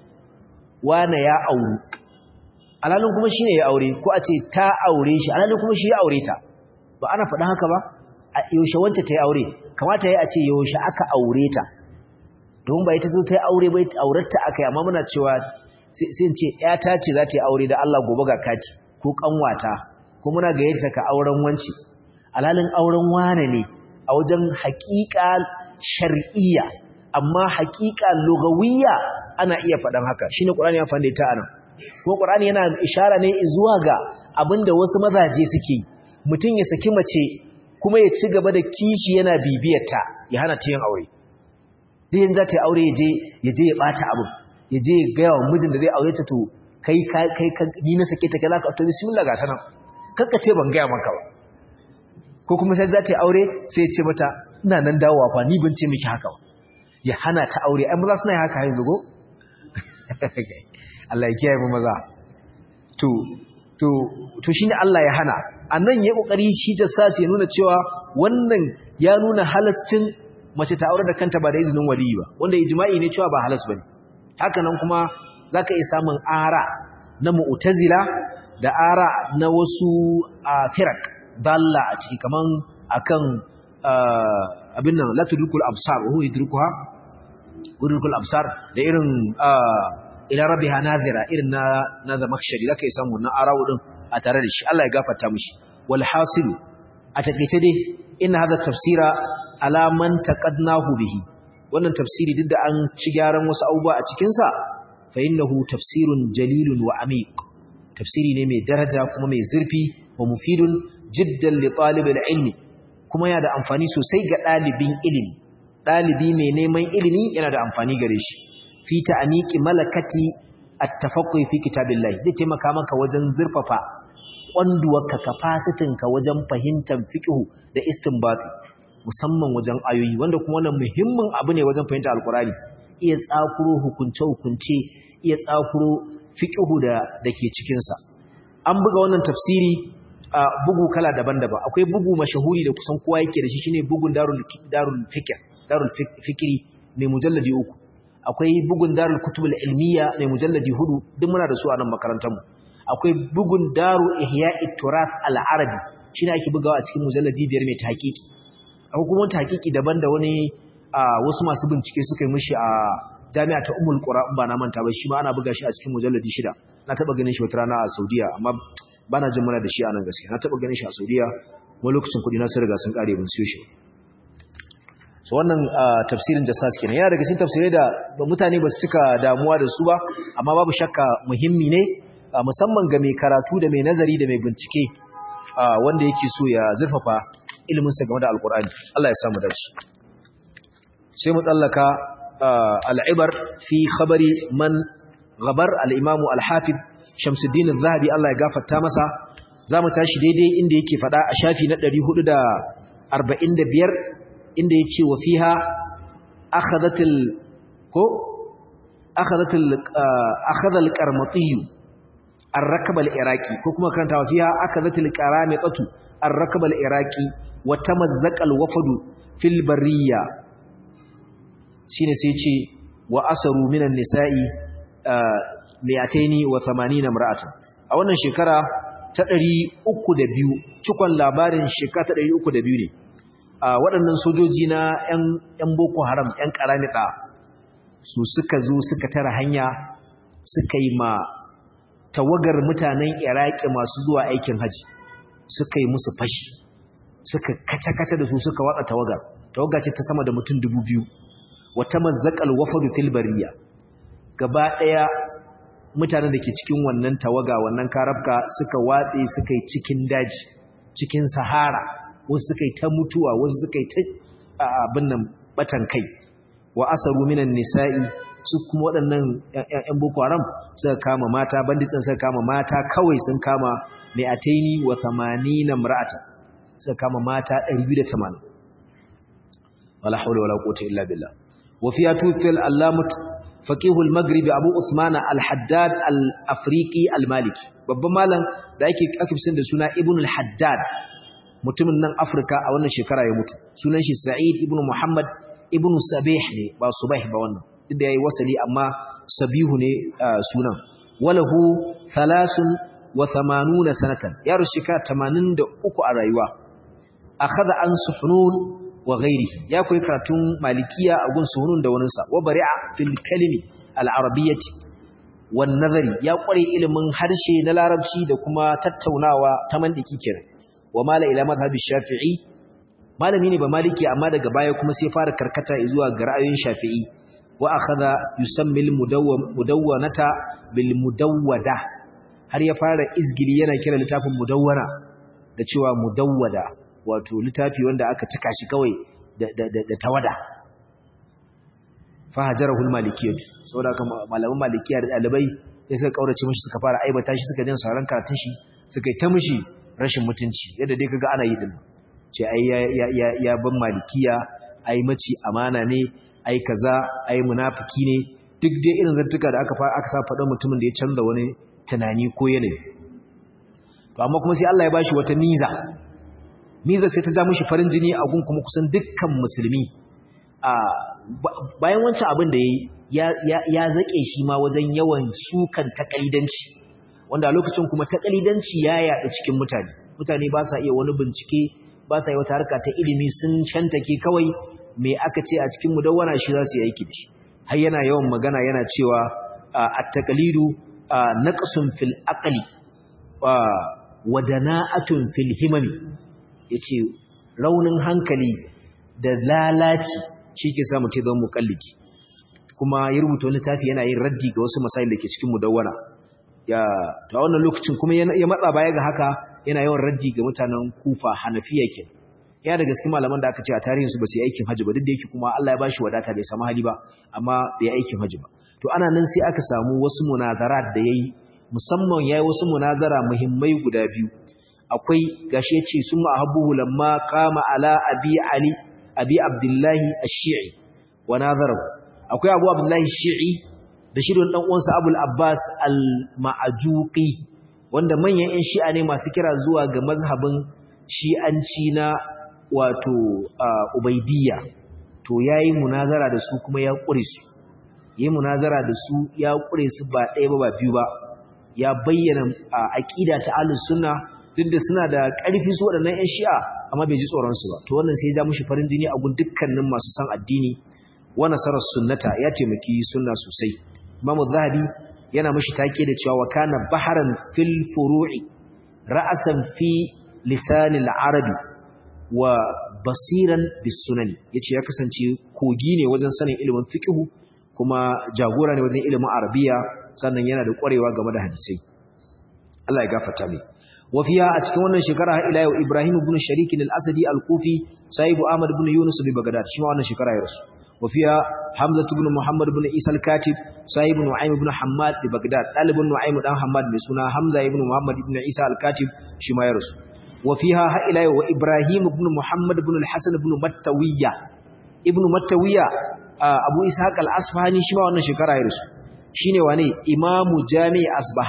wane ya auru alalin kuma shine ya aure ko a ce ta aure shi alalin kuma shi ya aure ta ba ana faɗa haka ba a yaushe wanta ta yi aure kamata ya a ce yaushe aka aure ta don ba ita zo ta yi aure ba aurarta aka yi amma muna cewa sai ce ƴata ce za ta yi aure da Allah gobe ga kati ko kanwata ko muna gayyata ka auren wanci alalin auren wane ne a wajen haƙiƙa shar'iyya amma haƙiƙa lugawiyya ana iya faɗan haka shine Qur'ani ya fanda ta anan ko Qur'ani yana ishara ne zuwa ga abinda wasu mazaje suke mutum ya saki mace kuma ya ci gaba da kishi yana bibiyarta ya hana ta yin aure duk yanzu za ta yi aure ya je ya je ya bata abin ya je ya gaya wa mijin da zai aure ta to kai kai ni na sake ta kai za ka to bismillah ga ta nan kakka ce ban gaya maka ba ko kuma sai za ta yi aure sai ya ce mata ina nan dawowa fa ni ban ce miki haka ba ya hana ta aure ai maza suna yin haka yanzu go Allah ya kiyaye mu maza to to to shine Allah ya hana annan yayi kokari shi jassasi ya nuna cewa wannan ya nuna halascin mace ta aure da kanta ba da izinin waliyi ba wanda ijma'i ne cewa ba halas bane haka nan kuma zaka iya samun ara na mu'tazila da ara na wasu firak dalla a ciki kaman akan abin nan la tudrikul absar wa huwa yudrikuha udrikul absar da irin ila rabbiha nazira irin na na zamakshari zaka yi samu wannan arawu din a tare da shi Allah ya gafarta mishi wal hasil a takeice dai inna hadha tafsira ala man taqadnahu bihi wannan tafsiri duk da an ci gyaran wasu abubuwa a cikin sa fa innahu tafsirun jalilun wa amiq tafsiri ne mai daraja kuma mai zurfi wa mufidun jiddan li talibil ilmi kuma yana da amfani sosai ga dalibin ilimi dalibi mai neman ilimi yana da amfani gare shi fi ta'aniki malakati at-tafaqquh fi kitabillahi zai taimaka maka wajen zurfafa kwanduwarka capacity-ka wajen fahimtar fiqh da istinbati musamman wajen ayoyi wanda kuma wannan muhimmin abu ne wajen fahimtar alkurani iya tsakuro hukunce hukunce iya tsakuro fiqh da dake cikin sa an buga wannan tafsiri a bugu kala daban-daban akwai bugu mashahuri da kusan kowa yake da shi shine bugun darul darul fikr darul fikri mai mujalladi uku akwai bugun darul kutubul ilmiya mai mujalladi hudu duk muna da su a nan makarantar mu akwai bugun daru ihya'i turath al-arabi shine ake bugawa a cikin mujalladi biyar mai tahqiqi akwai kuma tahqiqi daban da wani wasu masu bincike suka yi mishi a jami'a ta Ummul Qura in ba na manta ba shi ma ana buga shi a cikin mujalladi shida na taba ganin shi wata rana a Saudiya amma bana jin muna da shi a nan gaskiya na taba ganin shi a Saudiya wani lokacin kudi na sun riga sun kare mun siyo shi so wannan tafsirin jassas kenan yana daga cikin tafsirai da mutane ba su cika damuwa da su ba amma babu shakka muhimmi ne musamman ga mai karatu da mai nazari da mai bincike wanda yake so ya zurfafa iliminsa game da alkur'ani Allah ya samu dace sai mu tsallaka al'ibar fi khabari man gabar al-imam al-hafiz Shamsuddin al-Zahabi Allah ya gafarta masa zamu tashi daidai inda yake fada a shafi na 445 inda yace wa fiha akhadhatil ko akhadhatil akhadha al-qarmati ar-rakab al-iraqi ko kuma karanta wa fiha akazatil qaramatu ar-rakab al-iraqi wa tamazzaqa al-wafdu fil barriya shine sai ce wa asaru minan nisa'i mi'ataini wa 80 imra'atan a wannan shekara ta 302 cikon labarin shekara ta 302 ne a waɗannan sojoji na 'yan boko haram 'yan ƙaramita su suka zo suka tara hanya suka yi ma tawagar mutanen iraki masu zuwa aikin haji suka yi musu fashi suka kace-kace da su suka watsa tawagar tawagar ce ta sama da mutum dubu biyu wata mazzakal wafadu fil bariya gaba ɗaya mutanen da ke cikin wannan tawaga wannan karabka suka watse suka yi cikin daji cikin sahara wasu suka yi ta mutuwa wasu suka yi ta abin nan batan kai wa asaru minan nisa'i su kuma waɗannan ƴan boko haram suka kama mata banditsin suka kama mata kawai sun kama mi'ataini wa 80 imra'atan suka kama mata 280 wala hawla wala quwwata illa billah wa fiya tutil allamut faqih al-maghrib abu usman al-haddad al-afriqi al-maliki babban malam da ake ake da suna ibn al-haddad mutumin nan Afirka a wannan shekara ya mutu sunan shi Sa'id ibn Muhammad ibn Sabih ne ba Subah ba wannan duk da yayi wasali amma Sabihu ne sunan walahu 83 sanatan ya rushika 83 a rayuwa akhadha an suhunun wa ghairihi ya koyi karatun malikiya a gun suhunun da waninsa wa bari'a fil kalimi al-arabiyyati wan nazari ya kware ilimin harshe na larabci da kuma tattaunawa ta mandiki kenan wa mala ila madhhabi shafi'i malami ne ba maliki amma daga baya kuma sai fara karkata zuwa ga ra'ayoyin shafi'i wa akhadha yusammi al mudawwanata bil mudawwada har ya fara izgili yana kira littafin mudawwana da cewa mudawwada wato littafi wanda aka cika shi kawai da da da tawada fa hajarahu al malikiyyah saboda haka malaman malikiya da dalibai sai suka kaurace mishi suka fara aibata shi suka jin sauran karatun shi suka yi ta mishi rashin mutunci yadda dai kaga ana yi din ce ai ya ya ya ban malikiya ai maci amana ne ai kaza ai munafiki ne duk dai irin zantuka da aka aka sa faɗa mutumin da ya canza wani tunani ko yanayi to amma kuma sai Allah ya bashi wata miza miza sai ta ja mishi farin jini a gun kuma kusan dukkan musulmi a bayan wancan abin da yayi ya ya zake shi ma wajen yawan sukan takalidanci wanda a lokacin kuma takalidanci ya yaɗa cikin mutane mutane ba sa iya wani bincike ba sa yi wata harka ta ilimi sun shantake kawai me aka ce a cikin mudawwana shi za su yi aiki da shi har yana yawan magana yana cewa at-taqlidu naqsun fil aqli wa dana'atun fil himami yace raunin hankali da lalaci shi ke sa mutum zama mukalliki kuma ya rubuta wani tafi yana yin raddi ga wasu masail da ke cikin mudawwana ya ta wannan lokacin kuma ya matsa baya ga haka yana yawan raddi ga mutanen kufa hanafiya ke ya da gaske malaman da aka ce a tarihin su ba su yi aikin hajji ba duk da yake kuma Allah ya bashi wadata bai samu hali ba amma bai aikin hajji ba to ana nan sai aka samu wasu munazarat da yayi musamman yayi wasu munazara muhimmai guda biyu akwai gashi yace summa ahabbuhu lamma qama ala abi ali abi abdullahi ash-shi'i wa nazarahu akwai abu abdullahi ash-shi'i da shi don uwansa abul abbas al-ma'ajuqi wanda manyan 'yan shi'a ne masu kira zuwa ga mazhabin shi'anci na wato ubaidiyya to yayi munazara da su kuma ya kure su yayi munazara da su ya kure su ba ɗaya ba ba biyu ba ya bayyana aqida ta ahlus sunna duk da suna da ƙarfi su waɗannan 'yan shi'a amma bai ji tsoron su ba to wannan sai ya ja mushi farin jini a gun dukkanin masu san addini wa nasarar sunnata ya taimaki sunna sosai Imam Zahabi yana mishi take da cewa wa kana baharan fil furu'i ra'asan fi lisan al-arabi wa basiran bis sunan yace ya kasance kogi ne wajen sanin ilimin fiqh kuma jagora ne wajen ilimin arabiya sannan yana da ƙwarewa game da hadisai Allah ya gafarta mai wa fiya a cikin wannan shekara har ila yau Ibrahim ibn Sharik al-Asadi al-Kufi sahibu Ahmad ibn Yunus bi Baghdad shi ma wannan shekara ya rasu وفيها حمزة بن محمد بن عيسى الكاتب صاحب نعيم بن حماد ببغداد طالب نعيم بن حماد بسنا حمزة بن محمد بن عيسى الكاتب شما يرس وفيها إلى وإبراهيم بن محمد بن الحسن بن متوية ابن متوية أبو إسحاق الأصفهاني شما وانا شكرا يرس shine wane imamu jami' asbahan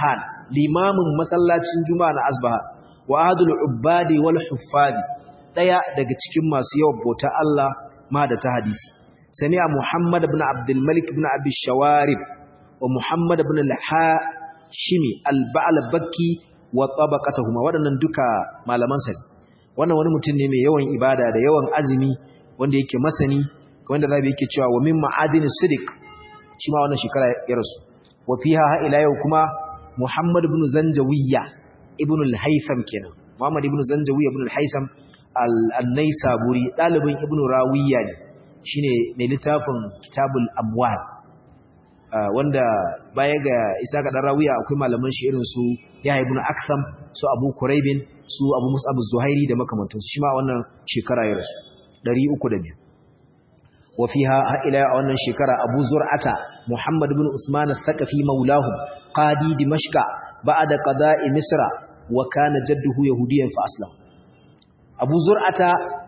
limamin masallacin juma'a na asbaha wa ahadul ubbadi wal huffadi daya daga cikin masu yawan bauta Allah ma da ta hadisi sami'a muhammad ibn abdul malik ibn abi shawarib wa muhammad ibn al-hashimi al-ba'labaki wa tabaqatuhuma wadannan duka malaman sa wannan wani mutum ne mai yawan ibada da yawan azumi wanda yake masani wanda zabi yake cewa wa min ma'adin sidiq shi ma wannan shekara ya rasu wa fiha ha ila yau kuma muhammad ibn zanjawiyya ibn al-haytham kenan muhammad ibn zanjawiyya ibn al-haytham al-naisaburi dalibin ibn rawiya ne shine mai littafin kitabul amwal wanda baya ga isa ga rawiya akwai malaman shi irin su ya ibn aksam su abu kuraibin su abu mus'ab az-zuhairi da makamantansu shi ma wannan shekara ya rasu 302 وفيها إلى أن شكر أبو زرعة محمد بن عثمان الثقفي مولاه قاضي دمشق بعد قضاء مصر وكان جده يهوديا فأسلم أبو زرعة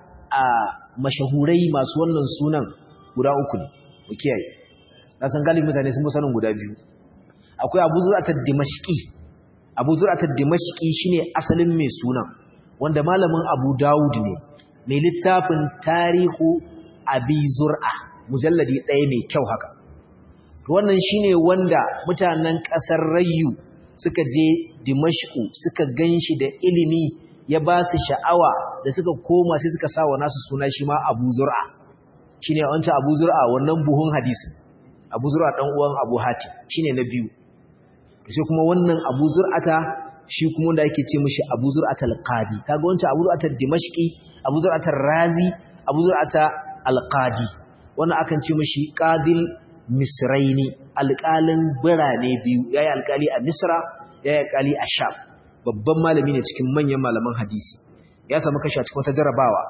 مشهوري ما سوانا سونا guda uku ne mu kiyaye na san galibin mutane sun sanin guda biyu akwai Abu Zur'at ad-Dimashqi Abu Zur'at ad-Dimashqi shine asalin mai sunan wanda malamin Abu Dawud ne mai littafin tarihu abi zur'a mujalladi ɗaya mai kyau haka wannan shine wanda mutanen ƙasar rayu suka je dimashku suka ganshi da ilimi ya ba su sha'awa da suka koma sai suka sa wa nasu suna shi ma abu zur'a shine wancan abu zur'a wannan buhun hadisi abu zur'a dan uwan abu hatim shine na biyu sai kuma wannan abu zur'ata shi kuma wanda ake ce mishi abu zur'atal qadi kaga wancan abu zur'atal dimashqi abu zur'atal razi abu zur'ata alƙadi wannan akan ce mashi ƙadil misraini alƙalin birane biyu ya yi alƙali a misra ya yi alƙali a sham babban malami ne cikin manyan malaman hadisi ya samu kashi a cikin wata jarabawa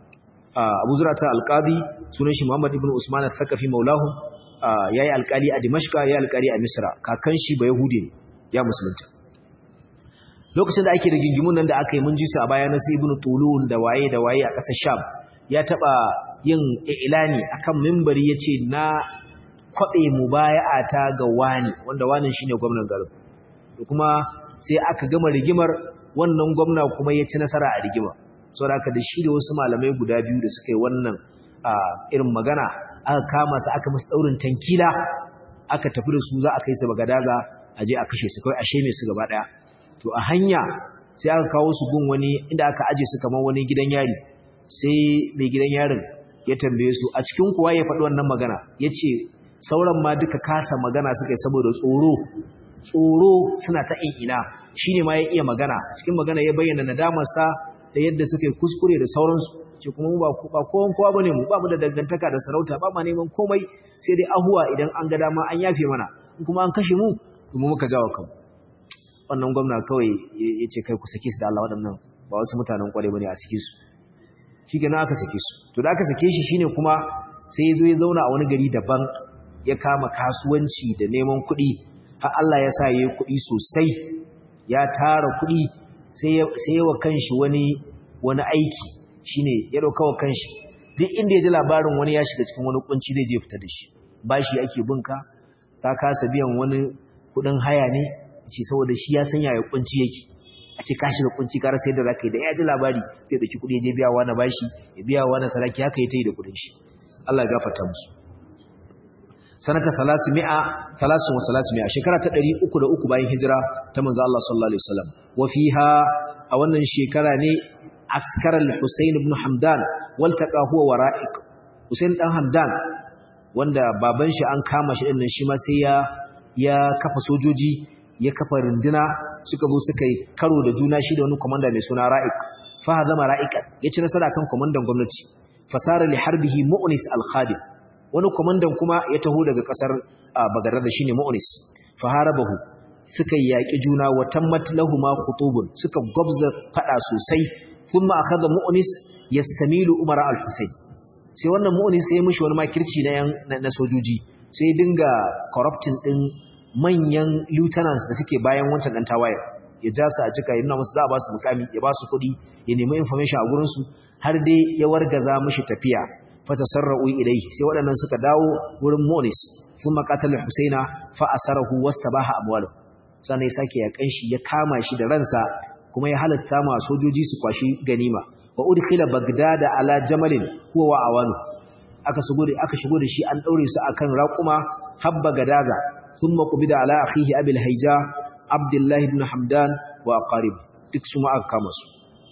abu zura ta alƙadi sunan shi muhammad ibn usman al-thaqafi maulahu ya yi alƙali a dimashka ya yi alƙali a misra kakan shi ba yahudi ne ya musulunta lokacin da ake da gingimun nan da aka yi mun ji su a baya na su ibn tulun da waye da waye a ƙasar sham ya taɓa yin ilani akan mimbari yace na kwabe mubaya'ata ga wani wanda wani shine gwamnatin garin to kuma sai aka gama rigimar wannan gwamna kuma ya ci nasara a rigima saboda haka da shi da wasu malamai guda biyu da suka yi wannan irin magana aka kama su aka musu daurin tankila aka tafi da su za a kai su bagadaga a je a kashe su kai a sheme su gaba daya to a hanya sai aka kawo su gun wani inda aka aje su kamar wani gidan yari sai mai gidan yarin ya tambaye su a cikin kuwa ya faɗi wannan magana ya ce sauran ma duka kasa magana suka yi saboda tsoro tsoro suna ta ina shi ne ma ya iya magana cikin magana ya bayyana nadamarsa da yadda suka yi kuskure da sauransu ce kuma mu ba kowan kowa bane mu ba mu da dangantaka da sarauta ba ma neman komai sai dai ahuwa idan an ga dama an yafe mana in kuma an kashe mu mu muka jawo kan wannan gwamna kawai ya ce kai ku sake su da Allah waɗannan ba wasu mutanen kware bane a sake su shi kenan aka sake su to da aka sake shi shine kuma sai ya zo ya zauna a wani gari daban ya kama kasuwanci da neman kuɗi har Allah ya sa yayi kuɗi sosai ya tara kuɗi sai ya sai wa kanshi wani wani aiki shine ya dauka wa kanshi duk inda ya ji labarin wani ya shiga cikin wani kunci zai je fita da shi bashi ake binka ka kasa biyan wani kuɗin haya ne ce saboda shi ya sanya ya kunci yake a ce ka shiga kunci ka rasa yadda zaka yi da ya ji labari sai dauki kudi ya je biya wa na bashi ya biya wa na saraki haka ya tayi da kudin shi Allah ya gafarta musu sanata 300 300 shekara ta 303 bayan hijira ta manzo Allah sallallahu alaihi wasallam wa fiha a wannan shekara ne askar al-Husayn ibn Hamdan waltaqa huwa wara'iq Husayn dan Hamdan wanda baban shi an kama shi din shi ma sai ya ya kafa sojoji ya kafa runduna suka zo suka yi karo da juna shi da wani komanda mai suna Ra'ik fa hazama Ra'ikan ya ci nasara kan komandan gwamnati fasara li harbihi Mu'nis al-Khadim wani komandan kuma ya taho daga kasar Bagdad shine Mu'nis fa harabahu suka yaki juna wa tammat lahumu khutubun suka gobza fada sosai thumma akhadha Mu'nis yastamilu Umar al-Husayn sai wannan Mu'nis sai ya mishi wani makirci na na sojoji sai dinga corrupting din manyan lieutenants da suke bayan wancan dan tawaye ya ja su a cika yana musu za a ba su mukami ya ba su kuɗi ya nemi information a gurin su har dai ya wargaza mishi tafiya fata sarra'u ilaihi sai waɗannan suka dawo wurin Monis sun maqatal Husaina fa asarahu wastabaha amwalu sannan ya sake yakan shi ya kama shi da ransa kuma ya halasta ma sojoji su kwashi ganima wa udkhila bagdada ala jamalin huwa wa awanu aka shigo da aka shigo da shi an daure su akan raquma habba gadaza thumma qubida ala akhihi abil hayja abdullah ibn hamdan wa aqarib duk su ma aka kama su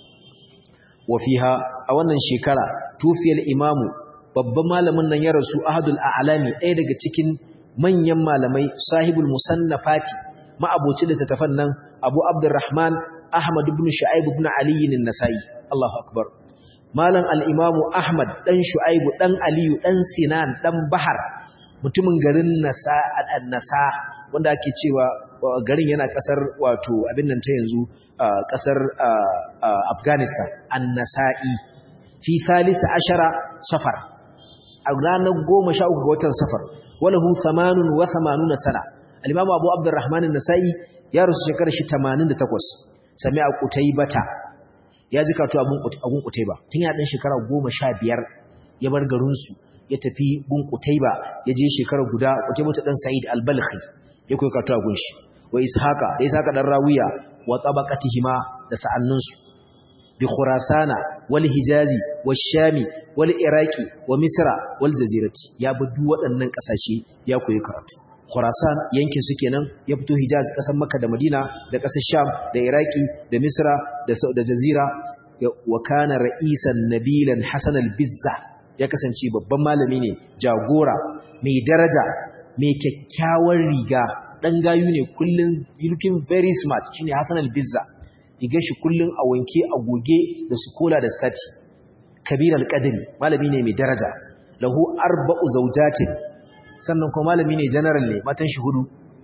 wa fiha a wannan shekara tufiyal imamu babban malamin nan ya rasu ahadul a'lami ɗaya daga cikin manyan malamai sahibul musannafati ma'aboci da tattafan nan abu abdurrahman ahmad ibn shu'aib ibn ali an-nasai Allahu akbar malam al-imamu ahmad dan shu'aib dan aliyu dan sinan dan bahar mutumin garin nasa an-nasa wanda ake cewa garin yana kasar wato abin nan ta yanzu kasar afghanistan an-nasa'i fi thalith ashara safar a ranar goma sha uku ga watan safar walahu samanun wa samanuna sana al-imamu abu abdurrahman an-nasa'i ya rasu shekarar shi 88 sami a kutaybata ya ji karatu abun abun kutayba tun ya dan shekara 15 ya bar garin su ya tafi gun kutayba ya je shekara guda kutayba ta dan sa'id al-balkhi ya koyi karatu a gun shi wa ishaqa da ishaqa dan rawiya wa tabaqatihima da sa'annunsu bi khurasana wal hijazi wash shami wal iraqi wa misra wal jazirati ya bi duk waɗannan ƙasashe ya koyi karatu khurasan yankin su kenan ya fito hijaz ƙasar makka da madina da ƙasar sham da iraqi da misra da da jazira wa kana ra'isan nabilan hasan al bizza ya kasance babban malami ne jagora mai daraja mai kyakkyawar riga dan gayu ne kullun looking very smart shine hasan al bizza rigar shi kullun a wanke a goge da sukola da stati kabir al-qadri malami ne mai daraja lahu arba'u zawjatin sannan kuma malami ne general ne matan shi hudu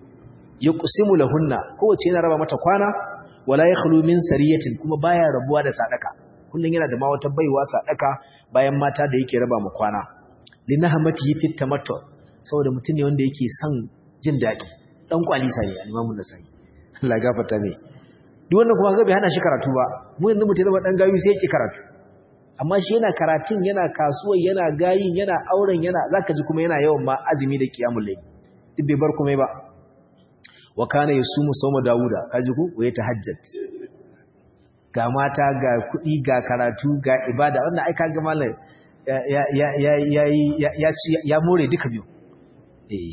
yuqsimu lahunna kowace yana raba mata kwana wala yakhlu min sariyatin kuma baya rabuwa da sadaka kullun yana da ma wata baiwa sadaka bayan mata da yake raba mu kwana linahmati fit tamattu saboda mutum ne wanda yake son jin dadi dan kwalisa ne al-imamu nasai Allah gafarta mai duk wannan kuma bai hana shi karatu ba mu yanzu mutum zama dan gayu sai yake karatu amma shi yana karatun yana kasuwa yana gayin yana auren yana zaka ji kuma yana yawan ma azumi da kiyamul layl duk bai bar kuma ba wa kana yasumu sawma dauda kaji ku waye tahajjud ga mata ga kudi ga karatu ga ibada wannan ai kaga mallan ya ya ya ya ya ya more duka biyu eh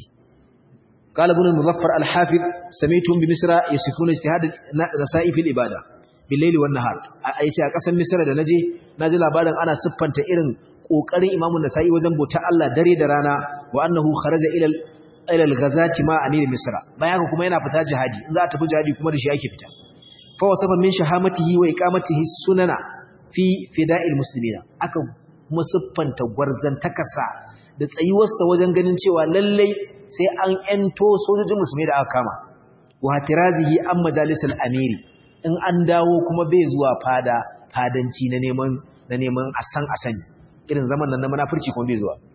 قال ابن المظفر الحافظ سميتهم بمصر يصفون اجتهاد النساء في العباده بالليل والنهار aice a kasar Misra da naje naji labarin ana siffanta irin kokarin Imam Nasa'i wajen bauta Allah dare da rana wa annahu kharaja ila ila al-ghazati ma amir Misra bayan kuma yana fita jihadi in za a tafi jihadi kuma da shi yake fita fa wasafa min shahamatihi wa iqamatihi sunana fi fida'il muslimina aka kuma siffanta gwarzantakarsa da tsayuwarsa wajen ganin cewa lallai sai an ento sojojin musulmi da aka kama wa hatirazihi an majalisal amiri in an dawo kuma bai zuwa fada fadanci na neman na neman asan asani irin zaman nan na munafurci kuma bai zuwa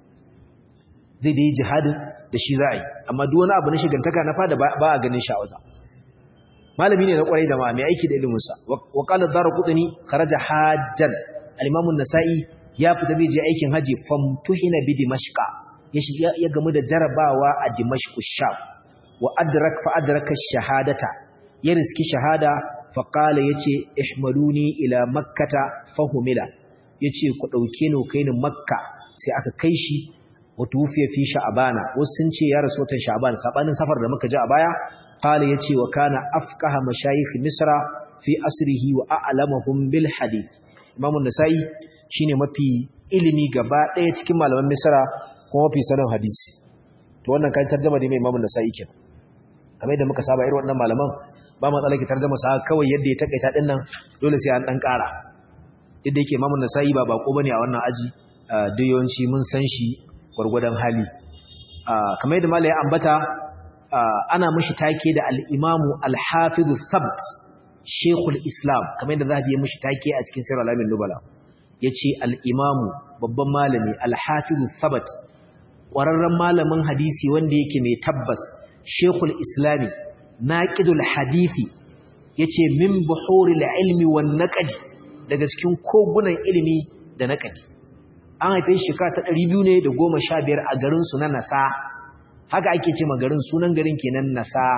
zai dai jihadin da shi za a yi amma duk wani abu na shigantaka na fada ba a ganin shi a wajen malami ne na kwarai da ma mai aiki da ilimin sa wa qala darqutni kharaja hajjan al-imam an-nasa'i ya fita bai je aikin haji famtuhina bi dimashqa ya gamu da jarabawa a dimashku sham wa adrak fa adraka shahadata ya riski shahada fa qala yace ihmaluni ila makkata fahumila yace ku dauke ni kai ni makka sai aka kai shi wa tufiya fi sha'bana wasu sun ce ya rasu watan sha'ban sabanin safar da muka ji a baya qala yace wa kana afqaha mashayikh misra fi asrihi wa a'lamahum bil hadith imam an-nasa'i shine mafi ilimi gaba daya cikin malaman misra kuma mafi sanin hadisi to wannan kai tarjuma da mai imamun nasa'i kenan kamar yadda muka saba irin wannan malaman ba matsala ki tarjuma sa kawai yadda ya takaita din nan dole sai an dan ƙara yadda yake imamun nasa'i ba bako bane a wannan aji duk yawanci mun san shi gwargwadon hali kamar yadda malai ambata ana mishi take da al-imamu al-hafiz thabt shaykhul islam kamar yadda zahabi ya mishi take a cikin sirr alamin nubala yace al-imamu babban malami al-hafiz thabt ƙwararren malamin hadisi wanda yake mai tabbas shekul islami naƙidul hadithi ya ce min buhuril ilmi wa naƙadi daga cikin kogunan ilimi da naƙadi an haife shekara ta ɗari biyu ne da goma sha biyar a garinsu na nasa haka ake ce garin sunan garin kenan nasa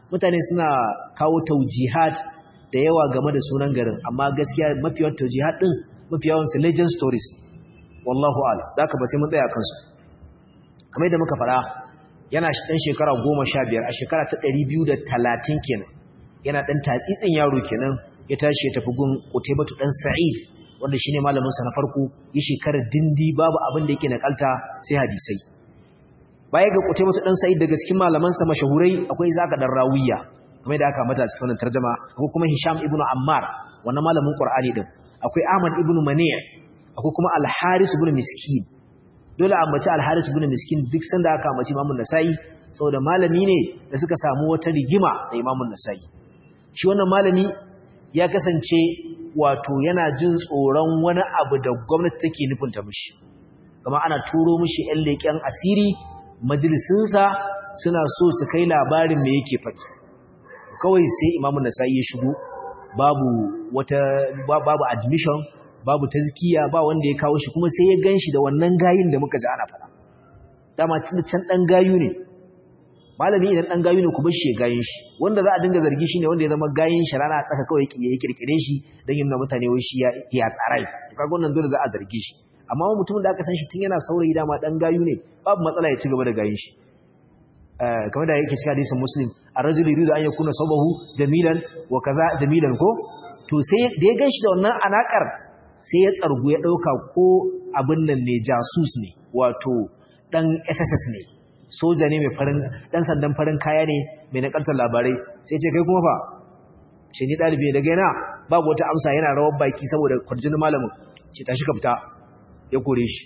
mutane suna kawo taujihat da yawa game da sunan garin amma gaskiya mafi yawan taujihat din mafi yawan su legend stories wallahu ala da haka ba sai mun tsaya kansu kamar yadda muka faɗa yana ɗan shekara goma sha biyar a shekara ta ɗari biyu da talatin kenan yana ɗan tatsitsin yaro kenan ya tashi ya tafi gun Qutaybatu dan Sa'id wanda shine malamin sa na farko ya shekarar dindi babu abin da yake nakalta sai hadisai baya ga Qutaybatu dan Sa'id daga cikin malaman sa mashahurai akwai Zaka dan Rawiya kamar da aka mata cikin wannan tarjuma akwai kuma Hisham ibn Ammar wannan malamin Qur'ani din akwai Ahmad ibn Mani' akwai kuma Al-Haris ibn Miskin dole a ambaci Al-Haris ibn Miskin duk sanda aka ambaci Imam Nasa'i saboda malami ne da suka samu wata rigima da Imam Nasa'i shi wannan malami ya kasance wato yana jin tsoron wani abu da gwamnati take nufinta mishi kuma ana turo mishi ƴan leƙen asiri majalisinsa suna so su kai labarin me yake faɗi kawai sai imamu nasa'i ya shigo babu wata babu admission babu tazkiya ba wanda ya kawo shi kuma sai ya ganshi da wannan gayin da muka ji ana faɗa dama tun can dan gayu ne malami idan dan gayu ne ku bar shi ya gayin shi wanda za a dinga zargi shi ne wanda ya zama gayin shi rana tsaka kawai ya kirkire shi dan yin mutane wai shi ya ya tsara kaga wannan dole za a zargi shi amma mutumin da aka san shi tun yana saurayi dama dan gayu ne babu matsala ya ci gaba da gayin shi kamar da yake cikin hadisin muslim ar-rajulu yuridu an yakuna sabahu jamilan wa kaza jamilan ko to sai da ya ganshi da wannan alakar sai ya tsargu ya dauka ko abin nan ne jasus ne wato dan SSS ne soja ne mai farin dan sandan farin kaya ne mai nakaltar labarai sai ce kai kuma fa shi ni dalibi daga yana babu wata amsa yana rawar baki saboda kwarjinin malamin ce tashi ka fita ya kore shi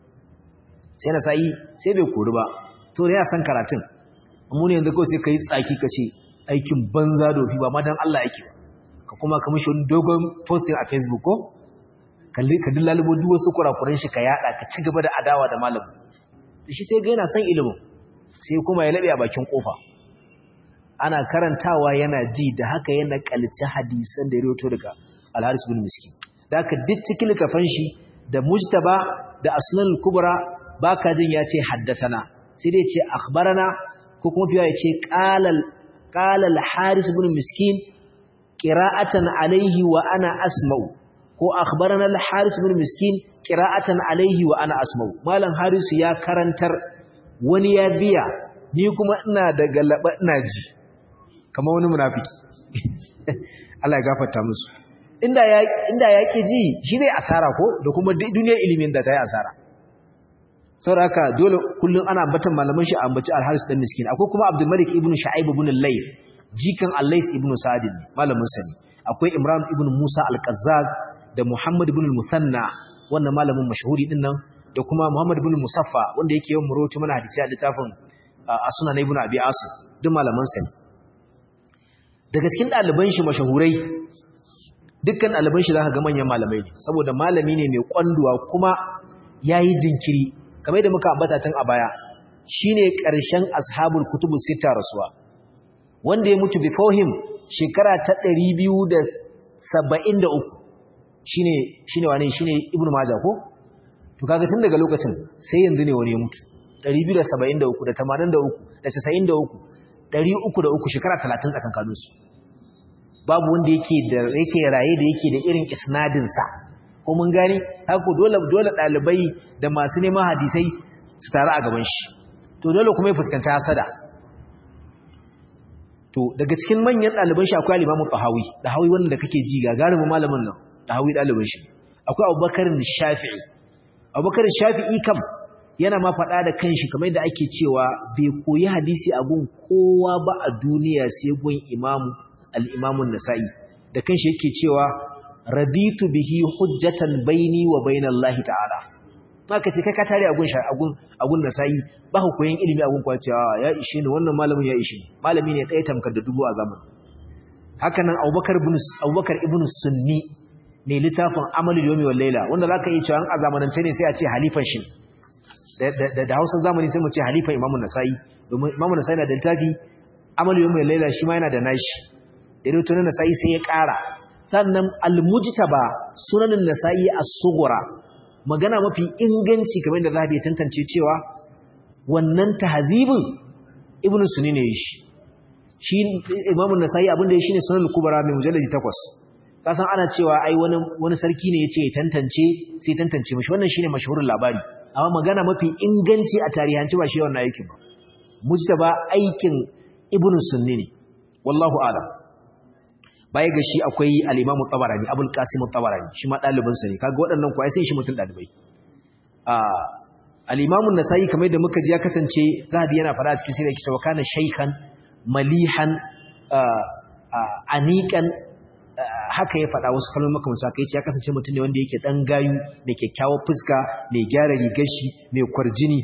sai na sai sai bai kori ba to da ya san karatun amma ne yanzu kawai sai ka yi tsaki ka ce aikin banza dofi ba ma don Allah yake ba ka kuma ka mishi wani dogon posting a facebook ko ka dillalubo duk wasu kurakuran shi ka yada ka ci gaba da adawa da malamin da shi sai ga yana son ilimin sai kuma ya labe a bakin kofa ana karantawa yana ji da haka yana kalci hadisan da ya rawaito daga al-Haris bin Miskin da haka duk cikin littafan shi da Mujtaba da Asnan kubra baka jin ya ce haddasana sai dai ce akhbarana ko kuma fiye ya ce ƙalal haris ibn miskin ƙira'atan alaihi wa ana asma'u ko akhbarana al-haris ibn miskin ƙira'atan alaihi wa ana asma'u malam harisu ya karantar wani ya biya ni kuma ina da galaba ina ji kamar wani munafiki Allah ya gafarta musu inda ya inda yake ji shi zai asara ko da kuma duniyar ilimin da ta yi asara saboda haka dole kullum ana ambatan malaman shi ambaci al-Haris dan miskin akwai kuma Abdul Malik ibn Shu'aib ibn al-Layth jikan al-Layth ibn Sa'd malamin sa ne akwai Imran ibn Musa al-Qazzaz da Muhammad ibn al-Musanna wannan malamin mashhuri din nan da kuma Muhammad ibn Musaffa wanda yake yawan muroci mana hadisi a littafin As-Sunan ibn Abi Asim duk malaman sa ne daga cikin ɗaliban shi mashahurai dukkan ɗaliban shi zaka ga manyan malamai ne saboda malami ne mai kwanduwa kuma yayi jinkiri kamar da muka ambata tun a baya shine ƙarshen ashabul kutubu sita rasuwa wanda ya mutu before him shekara ta 273 shine shine wane shine ibnu majah ko to kaga tun daga lokacin sai yanzu ne wani ya mutu 273 da 83 da 93 303 shekara 30 tsakankanin su babu wanda yake da yake raye da yake da irin isnadin sa ko mun gani haka dole dole dalibai da masu neman hadisai su taru a gaban shi to dole kuma ya fuskanci hasada to daga cikin manyan daliban shi akwai al-Imam Tahawi Tahawi wanda kake ji gagarumin malamin nan Tahawi daliban shi akwai Abubakar Shafi'i Abubakar Shafi'i kam yana ma faɗa da kanshi kamar yadda ake cewa bai koyi hadisi a gun kowa ba a duniya sai gun Imam al-Imam Nasa'i da kanshi yake cewa raditu bihi hujjatan baini wa bainallahi ta'ala maka ce kai ka tare agun agun agun nasa'i ba ku koyin ilimi agun kwa cewa ya ishe ni wannan malamin ya ishe ni malami ne ɗaya tamkar da dubu a zaman haka nan Abubakar ibn Abubakar ibn Sunni ne littafin Amalul Yawmi wal Layla wanda zaka yi cewa a zamanance ne sai a ce halifan shi da da Hausa zamani sai mu ce halifan Imam Nasa'i domin Imam Nasa'i na da littafi Amalul Yawmi wal Layla shi ma yana da nashi da dai to Nasa'i sai ya ƙara sannan al-mujtaba sunanin nasa'i as-sughra magana mafi inganci kamar da zahabi ya tantance cewa wannan tahzibin ibnu sunni ne shi shi imamu nasa'i abinda ya shine sunan kubra mai mujalladi 8 kasan ana cewa ai wani wani sarki ne yace ya tantance sai tantance mishi wannan shine mashhurin labari amma magana mafi inganci a tarihanci ba shi wannan aikin ba mujtaba aikin ibn sunni ne wallahu a'lam baya ga shi akwai al-imamu tabarani abul qasim tabarani shi ma dalibin sa ne kaga waɗannan ko ai sai shi mutun dalibai a al-imamu nasai kamar yadda muka ji ya kasance zahabi yana fara cikin sirri yake cewa kana shaykhan malihan anikan haka ya faɗa wasu kalmomi makamanta haka yace ya kasance mutum ne wanda yake dan gayu mai kyakkyawar fuska mai gyara rigar shi mai kwarjini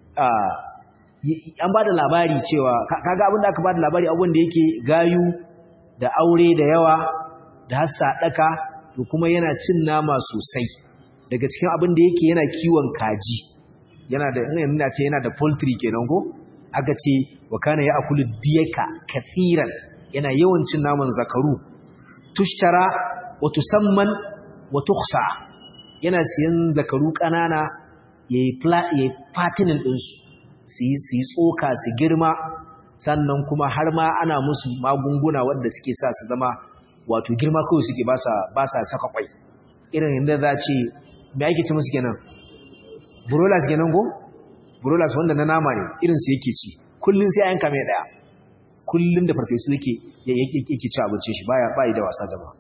an ba da labari cewa kaga abin da aka ba da labari abin da yake gayu da aure da yawa da hassa daka to kuma yana cin nama sosai daga cikin abin da yake yana kiwon kaji yana da ina ce yana da poultry kenan ko aka ce wa kana ya akulu diyaka kathiran yana yawan cin naman zakaru tushtara wa tusamman wa tukhsa yana siyan zakaru kanana yayi yayi fatinin din su su yi tsoka su girma sannan kuma har ma ana musu magunguna wanda suke sa su zama wato girma kawai suke ba sa ba sa saka kwai irin inda za ce me ake ci musu kenan broilers kenan go broilers wanda na nama ne irin su yake ci kullun sai ayanka mai daya kullun da farfesu yake yake ci abincin shi baya bai da wasa jama'a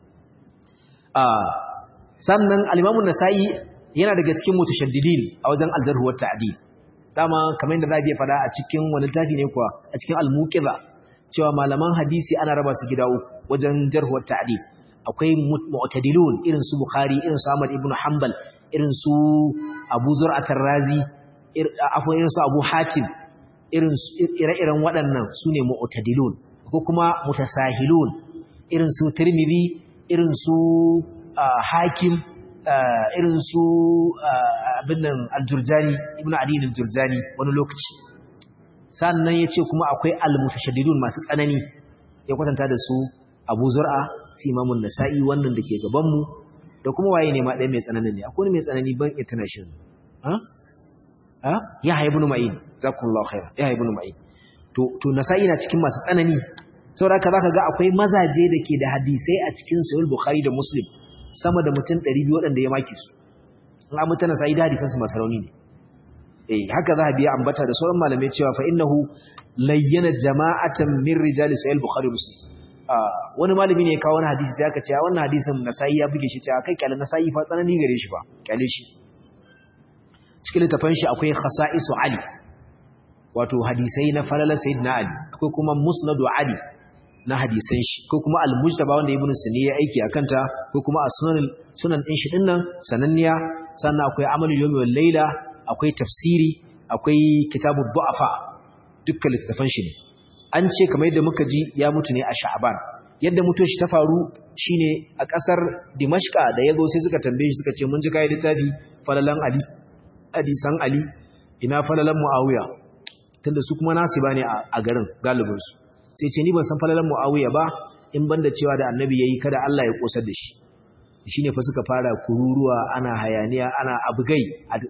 ah sannan al-Imam an-Nasa'i yana daga cikin mutashaddidin a wajen al-jarh wa ta'dil dama kamar yadda Rabi ya fada a cikin wani littafi ne kuwa a cikin al-Muqiza cewa malaman hadisi ana raba su gida uku wajen jarh wa ta'dil akwai mu'tadilun irin su Bukhari irin su Ahmad ibn Hanbal irin su Abu Zur'at ar-Razi afwan irin su Abu Hatim irin ire-iren waɗannan sune mu'tadilun ko kuma mutasahilun irin su Tirmidhi irin su Hakim irin su abin nan Al-Jurjani Ibn Adi al-Jurjani wani lokaci sannan yace kuma akwai al-mutashaddidun masu tsanani ya kwatanta da su Abu Zur'a su Imamun Nasa'i wannan da ke gaban mu da kuma waye ne ma ɗaya mai tsananin ne akwai mai tsanani ban international ha ha ya ibn Ma'in zakullahu khair ya ibn Ma'in to to Nasa'i na cikin masu tsanani saboda haka zaka ga akwai mazaje da ke da hadisai a cikin Sahih Bukhari da Muslim sama da mutum 200 waɗanda ya maki su in an mutana sai da hadisan su masu rauni ne eh haka za a biya ambata da sauran malamai cewa fa innahu layyana jama'atan min rijali Sahih Bukhari Muslim wani malami ne ya kawo wani hadisi sai aka ce wannan hadisin Nasa'i ya buge shi cewa kai kyale Nasa'i fa tsanani gare shi ba kyale shi cikin littafin shi akwai khasa'isu Ali wato hadisai na falala sayyidina Ali akwai kuma musnadu Ali na hadisan shi ko kuma al-mujtaba wanda ibnu sunni ya aiki akan ta ko kuma as-sunan sunan din shi dinnan sananniya sannan akwai amalul yawmi wal layla akwai tafsiri akwai kitabud du'afa dukkan littafan shi ne an ce kamar yadda muka ji ya mutu ne a sha'ban yadda mutuwar shi ta faru shine a kasar dimashqa da yazo sai suka tambaye shi suka ce mun ji kai littafi falalan ali hadisan ali ina falalan muawiya tunda su kuma nasu bane a garin galibin su sai ce ni ban san falalan muawiya ba in banda cewa da annabi yayi kada Allah ya kosar da shi shine fa suka fara kururuwa ana hayaniya ana abugai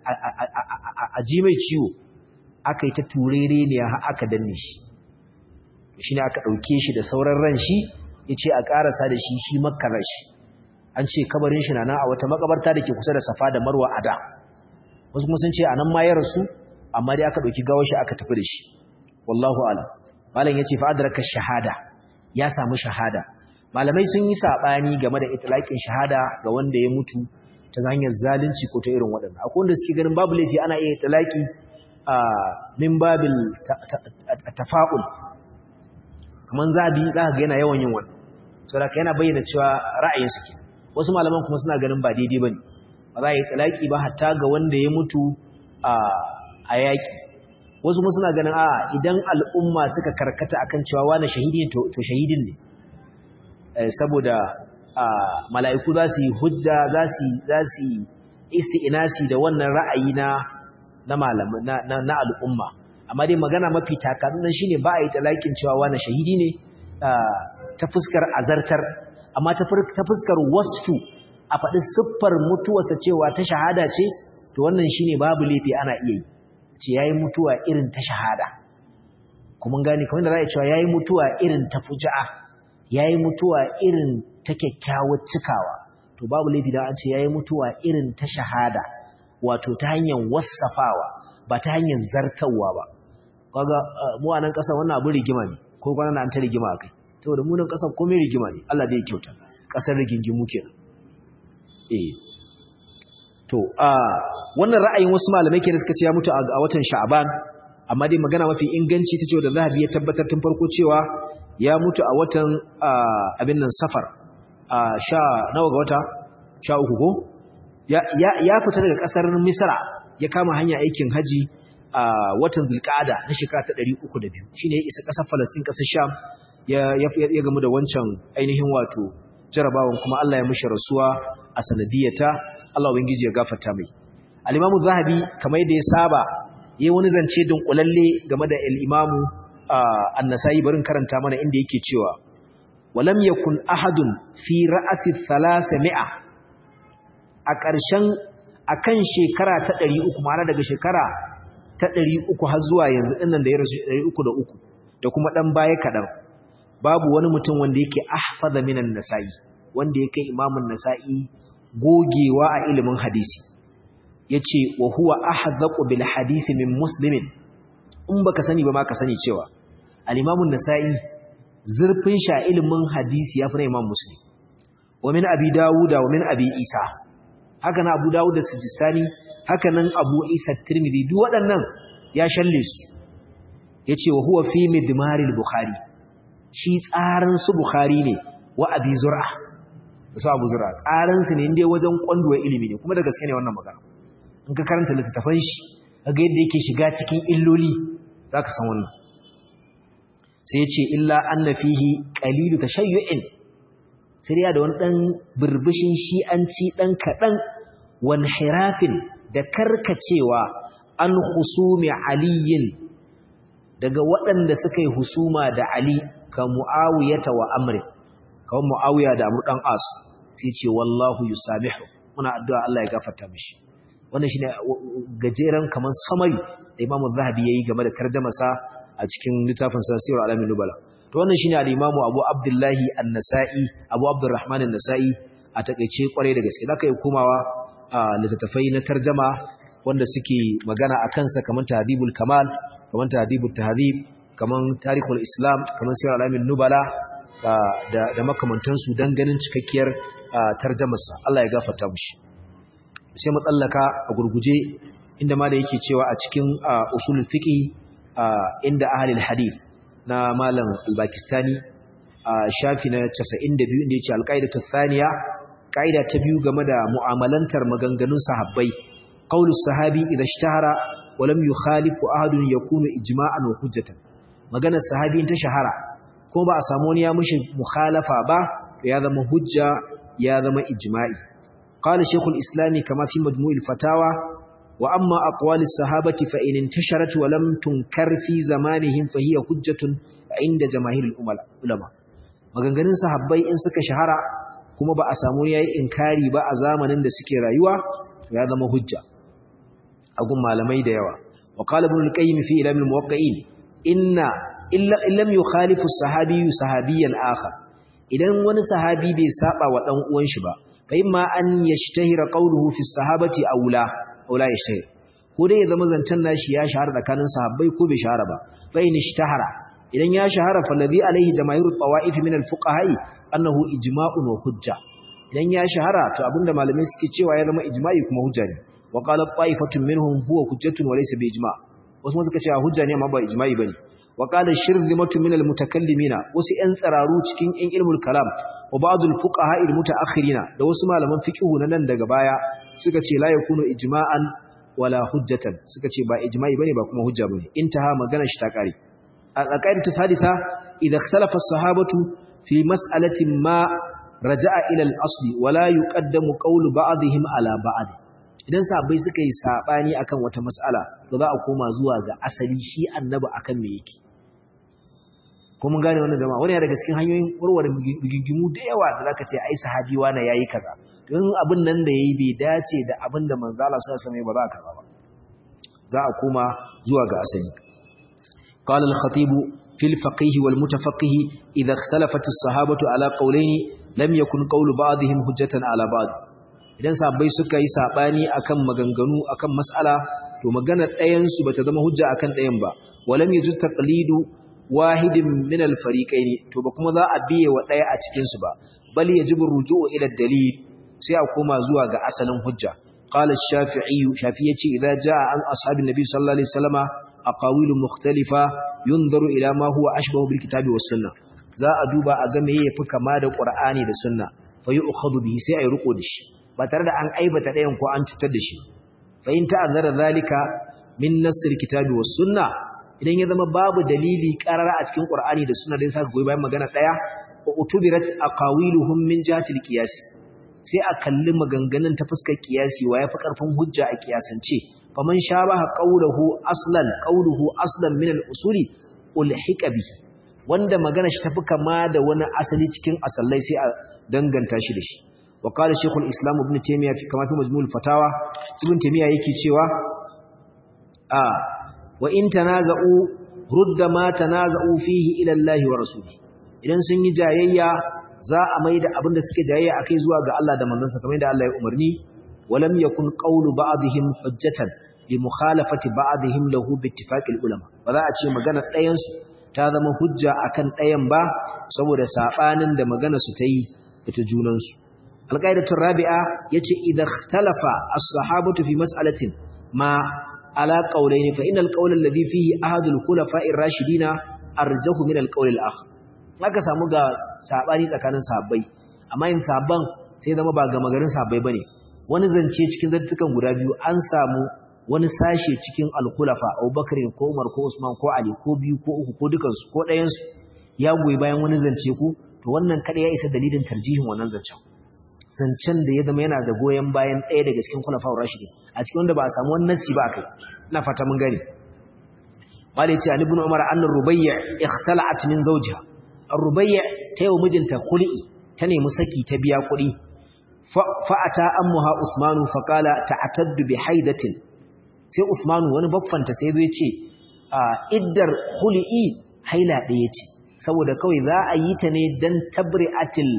a ji mai ciwo aka yi ta turere ne aka danne shi shi ne aka ɗauke shi da sauran ran shi ya ce a ƙarasa da shi shi makarar shi an ce kabarin shi na nan a wata makabarta da ke kusa da safa da marwa a da wasu kuma sun ce a nan ma ya rasu amma dai aka ɗauki gawar shi aka tafi da shi wallahu alam malam ya ce fa'adarka shahada ya samu shahada malamai sun yi saɓani game da itilaƙin shahada ga wanda ya mutu ta hanyar zalunci ko ta irin waɗannan akwai wanda suke ganin babu laifi ana iya itilaƙi a min babil tafa'ul kaman zabi za ka ga yana yawan yin wannan saboda yana bayyana cewa ra'ayinsa ke wasu malaman kuma suna ganin ba daidai bane ba za a yi talaki ba hatta ga wanda ya mutu a yaƙi wasu kuma suna ganin a idan al'umma suka karkata akan cewa wani shahidi to shahidin ne saboda mala'iku za su yi hujja za su yi isti'inasi da wannan ra'ayi na na al'umma amma dai magana mafi takadunan shine ba a yi talakin cewa wani shahidi ne ta fuskar azartar amma ta fuskar wasfu a faɗi siffar mutuwarsa cewa ta shahada ce to wannan shine babu laifi ana iya yi ce yayi mutuwa irin ta shahada kuma gane kamar da za a cewa yayi mutuwa irin ta fuja'a yayi mutuwa irin ta kyakkyawar cikawa to babu laifi da an ce yayi mutuwa irin ta shahada wato ta hanyar wassafawa ba ta hanyar zartawa ba kaga mu a nan ƙasa wannan abu rigima ne ko kwana an ta rigima akai saboda mu nan ƙasar komai rigima ne Allah da ya kyauta ƙasar rigingimu kenan eh to a wannan ra'ayin wasu malamai kenan suka ce ya mutu a watan Sha'ban amma dai magana mafi inganci tace da Zahabi ya tabbatar tun farko cewa ya mutu a watan abin nan Safar a sha nawa ga wata sha uku ko ya ya fita daga ƙasar Misra ya kama hanya aikin haji a watan Zulqa'ada na shekara ta 302 shine ya isa ƙasar Palestine ƙasar Sham ya ya gamu da wancan ainihin wato jarabawan kuma Allah ya mishi rasuwa a sanadiyata Allah ubangiji ya gafarta mai al-Imam Zahabi kamar yadda ya saba yayin wani zance dunkulalle game da al-Imam An-Nasa'i barin karanta mana inda yake cewa walam yakun ahadun fi ra'asi 300 a ƙarshen akan shekara ta 300 ma'ana daga shekara ta 300 har zuwa yanzu dinnan da ya rasu 303 da kuma dan baya kadan babu wani mutum wanda yake ahfaza minan nasa'i wanda yake imamun nasa'i gogewa a ilimin hadisi yace wa huwa ahzaqu bil hadisi min muslimin in baka sani ba ma ka sani cewa al-imamun nasa'i zurfin sha ilimin hadisi yafi na imam muslim wa min abi dawuda wa min abi isa haka na abu dawud da sijistani haka nan abu isa tirmidhi duk waɗannan ya shalle su yace wa huwa fi midmaril bukhari shi tsarin su Bukhari ne wa Abi Zur'a su Abu Zur'a tsarin su ne inda wajen kwanduwa ilimi ne kuma da gaske ne wannan magana in ka karanta littattafan shi kaga yadda yake shiga cikin illoli zaka san wannan sai yace illa anna fihi qalilu tashayyu'in sai ya da wani dan burbushin shi'anci dan kadan wan hirafin da karkacewa an husumi aliyin daga waɗanda suka yi husuma da Ali ka mu'awiyata wa amri kawai mu'awiya da amur ɗan as sai ce wallahu yusamihu muna addu'a Allah ya gafarta mishi wannan shine gajeren kaman samari da Imam Zahabi yayi game da tarjumasa a cikin littafin sa Sirr al-Alamin Nubala to wannan shine al-Imam Abu Abdullahi An-Nasa'i Abu Abdurrahman An-Nasa'i a takeice kware da gaske zaka yi komawa a littattafai na tarjuma wanda suke magana akan sa kaman Tahdhibul Kamal kaman Tahdhibut Tahdhib kaman tarihul islam kaman sirar alamin nubala da da makamantansu don ganin cikakkiyar tarjamarsa Allah ya gafarta mushi sai mu tsallaka a gurguje inda ma da yake cewa a cikin usulul fiqi inda ahlul hadith na malam al-Pakistani shafi na 92 inda yace al-qaidatu thaniya qaida ta biyu game da mu'amalantar maganganun sahabbai qaulu sahabi idha ishtahara wa lam yukhalifu ahadun yakunu ijma'an wa hujjatan maganar sahabi ta shahara ko ba a samu wani ya mushi mukhalafa ba ya zama hujja ya zama ijma'i qala shaykhul islam kama fi majmu'il fatawa wa amma aqwal as-sahabati fa in intasharat wa lam tunkar fi zamanihim fa hiya hujjatun inda jamaahirul ulama maganganun sahabbai in suka shahara kuma ba a samu yayi inkari ba a zamanin da suke rayuwa ya zama hujja a gun malamai da yawa wa qala ibn al-qayyim fi ilam al-muwaqqi'in inna illam yukhalifu sahabiyyu sahabiyan akhar idan wani sahabi bai saba wa dan uwan shi ba fa imma an yashtahira qawluhu fi sahabati aula aula yashtahir ko dai ya zama zancan nashi ya shahara tsakanin sahabbai ko bai shahara ba fa in ishtahara idan ya shahara fa ladhi alaihi jamaahirut tawaif min al-fuqaha annahu ijma'un wa hujja idan ya shahara to abinda malamai suke cewa ya zama ijma'i kuma hujja ne wa qala ta'ifatun minhum huwa hujjatun wa laysa bi ijma' wasu ma suka ce hujja ne amma ba ijma'i bane wa qala shirzimatu min almutakallimina wasu yan tsararu cikin yan ilmul kalam wa ba'd alfuqaha almutaakhirina da wasu malaman fiqh na nan daga baya suka ce la yakunu ijma'an wala hujjatan suka ce ba ijma'i bane ba kuma hujja bane intaha magana shi ta kare al-qaidatu thalitha idha ikhtalafa as-sahabatu fi mas'alatin ma raja'a ila al-asli wala yuqaddamu qawlu ba'dihim ala ba'd idan sahabbai suka yi sabani akan wata mas'ala to za a koma zuwa ga asali shi annabi akan me yake ko mun gane wannan jama'a wani daga cikin hanyoyin warware bigingimu da yawa da zaka ce ai sahabi wani yayi kaza don abin nan da yayi bai dace da abin da manzo Allah sallallahu alaihi wasallam ba za ka ba za a koma zuwa ga asali qala al-khatib fi al-faqih wal mutafaqih idha ikhtalafat as-sahabatu ala qawlayn lam yakun qawlu ba'dihim hujjatan ala ba'd idan sahabbai suka yi sabani akan maganganu akan mas'ala to magana ɗayan su bata zama hujja akan ɗayan ba walam yajuz taqlidu wahidin min al-fariqayn to ba kuma za a biye wa ɗaya a cikin su ba bal yajibu ruju'u ila dalil sai a koma zuwa ga asalin hujja qala ash-shafi'i shafi yace idza jaa an ashabin nabi sallallahu alaihi wasallama aqawilu mukhtalifa yunzaru ila ma huwa ashbahu bil kitabi was sunnah za a duba a ga meye yafi kama da qur'ani da sunna fa yu'khadhu bihi sai ayi riko da shi ba tare da an aibata ɗayan ko an cutar da shi fa in ta'azzara zalika min nasr kitabi was sunnah idan ya zama babu dalili karara a cikin qur'ani da sunna da yasa goyi bayan magana daya utubirat aqawiluhum min jihati al-qiyas sai a kalli maganganun ta fuskar qiyasi wa yafi karfin hujja a qiyasance faman shabaha qawluhu aslan qawluhu aslan min al-usuli ulhiqa bi wanda magana shi tafi kama da wani asali cikin asallai sai a danganta shi da shi wa qala shaykhul islam ibn taymiyyah fi kama fi majmu'ul fatawa ibn taymiyyah yake cewa a wa in tanaza'u rudda ma tanaza'u fihi ila Allah wa rasulihi idan sun yi jayayya za a mai da abin da suke jayayya akai zuwa ga Allah da manzansa kamar yadda Allah ya umarni walam yakun qawlu ba'dihim hujjatan li mukhalafati ba'dihim lahu bi ittifaqil ulama ba za a ce magana ɗayan su ta zama hujja akan ɗayan ba saboda sabanin da magana su ta yi ita junan su alqaidatu rabi'a yace idha ikhtalafa as-sahabatu fi mas'alatin ma ala qawlayn fa innal qawla alladhi fihi ahadul khulafa'ir rashidina arjahu min al-qawl al-akhar aka samu ga sabani tsakanin sahabbai amma yin sabban sai zama ba ga magarin sahabbai bane wani zance cikin zantukan guda biyu an samu wani sashe cikin al-khulafa Abubakar ko Umar ko Usman ko Ali ko biyu ko uku ko dukan su ko ɗayan su ya goyi bayan wani zance ku to wannan kada ya isa dalilin tarjihin wannan zancen zancen da ya zama yana da goyen bayan ɗaya daga cikin khulafa rashidi a cikin wanda ba a samu wannan nasi ba kai ina fata mun gani Malik ce Ali ibn Umar anna Rubayya ikhtala'at min zawjiha Rubayya ta yi wa mijinta kuli'i ta nemi saki ta biya kuɗi fa'ata ammuha Usmanu faƙala ta'ataddu bi haidatin sai Usmanu wani baffanta sai zai ce iddar kuli'i haila ɗaya ce saboda kawai za a yi ta ne don tabri'atil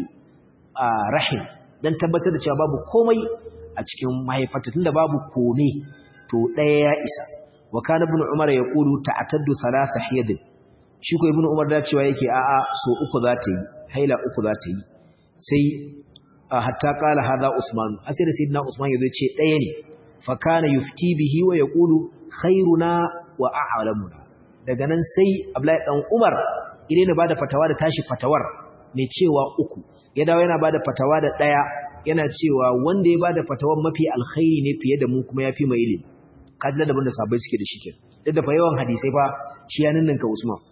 rahim don tabbatar da cewa babu komai a cikin mahaifarta tunda babu kome to ɗaya ya isa wa kana ibn umar ya kulu ta'ataddu thalatha hiyadin shi ko ibnu umar da cewa yake a'a so uku za ta yi haila uku za ta yi sai hatta qala hada usman asir sayyidina usman yazo ce daya ne fa kana yufti bihi wa yaqulu khairuna wa a'lamuna daga nan sai abdullahi dan umar idan ne bada fatawa da tashi fatawar mai cewa uku ya dawo yana bada fatawa da daya yana cewa wanda ya bada fatawar mafi alkhairi ne fiye da mu kuma yafi mai ilimi kaji da banda sabai suke da shi kenan duk da fa yawan hadisai fa shi ya ninninka usman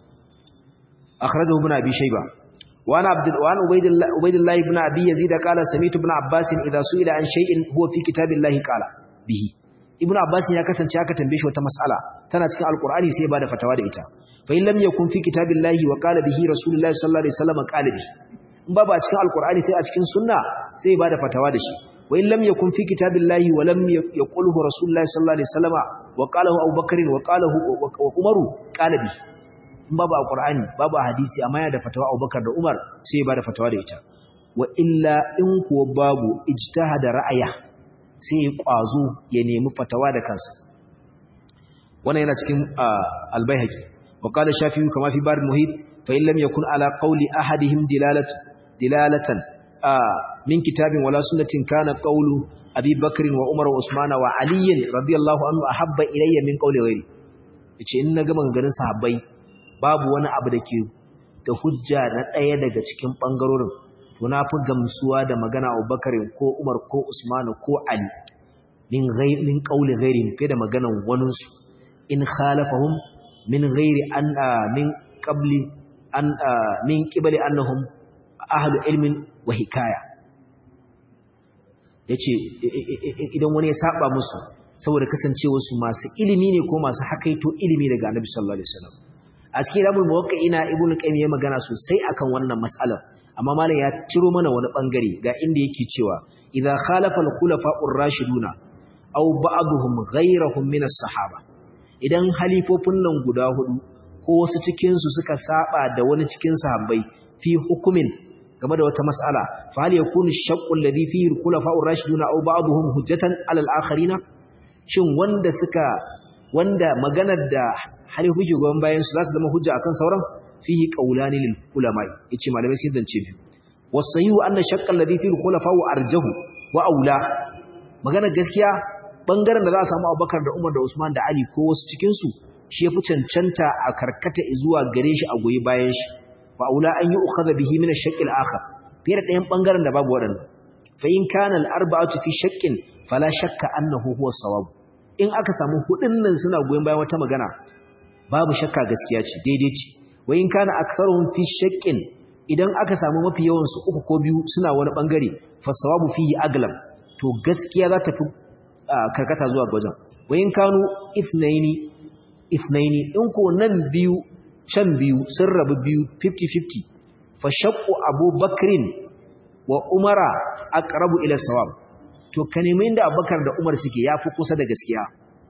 أخرجه ابن أبي شيبة وأنا عبد وأن عبيد الله عبيد الله بن أبي يزيد قال سمعت ابن عباس إذا سئل عن شيء هو في كتاب الله قال به ابن عباس ya kasance aka tambaye shi wata mas'ala tana cikin alqur'ani sai ya bada fatawa da ita fa in lam yakun fi kitabillahi wa qala bihi rasulullahi sallallahu alaihi wasallam qala bihi in ba ba cikin alqur'ani sai a cikin sunna sai ya bada fatawa da shi wa in lam yakun fi kitabillahi wa lam yaqulhu rasulullahi sallallahu alaihi wasallam wa qalahu abubakar wa qalahu wa umaru qala bihi in babu a Qur'ani babu a hadisi amma yana da fatawa Abubakar da Umar sai ya bada fatawa da ita wa illa in kuwa babu ijtihada ra'aya sai ya kwazo ya nemi fatawa da kansa wannan yana cikin al-Baihaqi wa qala Shafi'i kama fi bar muhit fa in lam yakun ala qawli ahadihim dilalatu dilalatan min kitabin wala sunnatin kana qawlu Abi Bakr wa Umar wa Usman wa Ali radiyallahu anhu ahabba ilayya min qawli ghairi yace in na ga maganganun sahabbai babu wani abu da ke da hujja na ɗaya daga cikin ɓangarorin to na fi gamsuwa da magana abubakarin ko umar ko usmanu ko ali min min ƙauli gairi fiye da maganan waninsu in khalafahum min gairi an min qabli an min qibali annahum ahlu ilmin wa hikaya yace idan wani ya saba musu saboda kasancewa su masu ilimi ne ko masu hakaito ilimi daga annabi sallallahu alaihi wasallam a cikin rabul muwaqqi'ina ibnu qayyim ya magana sosai akan wannan mas'alar amma malam ya ciro mana wani bangare ga inda yake cewa idza khalafa al-khulafa'ur rashiduna aw ba'dhum ghayrahum min as-sahaba idan halifofin nan guda hudu ko ko wasu cikin su suka saba da wani cikin sahabbai fi hukumin game da wata mas'ala fa hal yakunu shaqqu alladhi fihi al-khulafa'ur rashiduna aw ba'dhum hujjatan 'ala al-akharina shin wanda suka wanda maganar da halifu ke goyon bayan su za su zama hujja akan sauran fihi qawlani lil ulama yace malamai sun zance biyu wasayu anna shaqqa alladhi fihi al-khulafa'u arjahu wa aula maganar gaskiya bangaren da za a samu Abubakar da Umar da Usman da Ali ko wasu cikin su shi yafi cancanta a karkata zuwa gare shi a goyi bayan shi wa aula an yi ukhadha bihi min ash-shaqq al-akhar fiye da ɗayan bangaren da babu waɗannan fa in kana al-arba'atu fi shaqqin fala shakka annahu huwa sawab in aka samu hudun nan suna goyen bayan wata magana babu shakka gaskiya ce daidai ce wa in kana aktharuhum fi shaqqin idan aka samu mafi yawan su uku ko biyu suna wani bangare fa sawabu fihi aglam to gaskiya za ta fi karkata zuwa wajen wa in kanu ithnaini ithnaini in ko nan biyu can biyu sun rabu biyu 50-50 fa shaqqu abubakrin wa umara aqrabu ila sawab to ka nemi inda abubakar da umar suke yafi kusa da gaskiya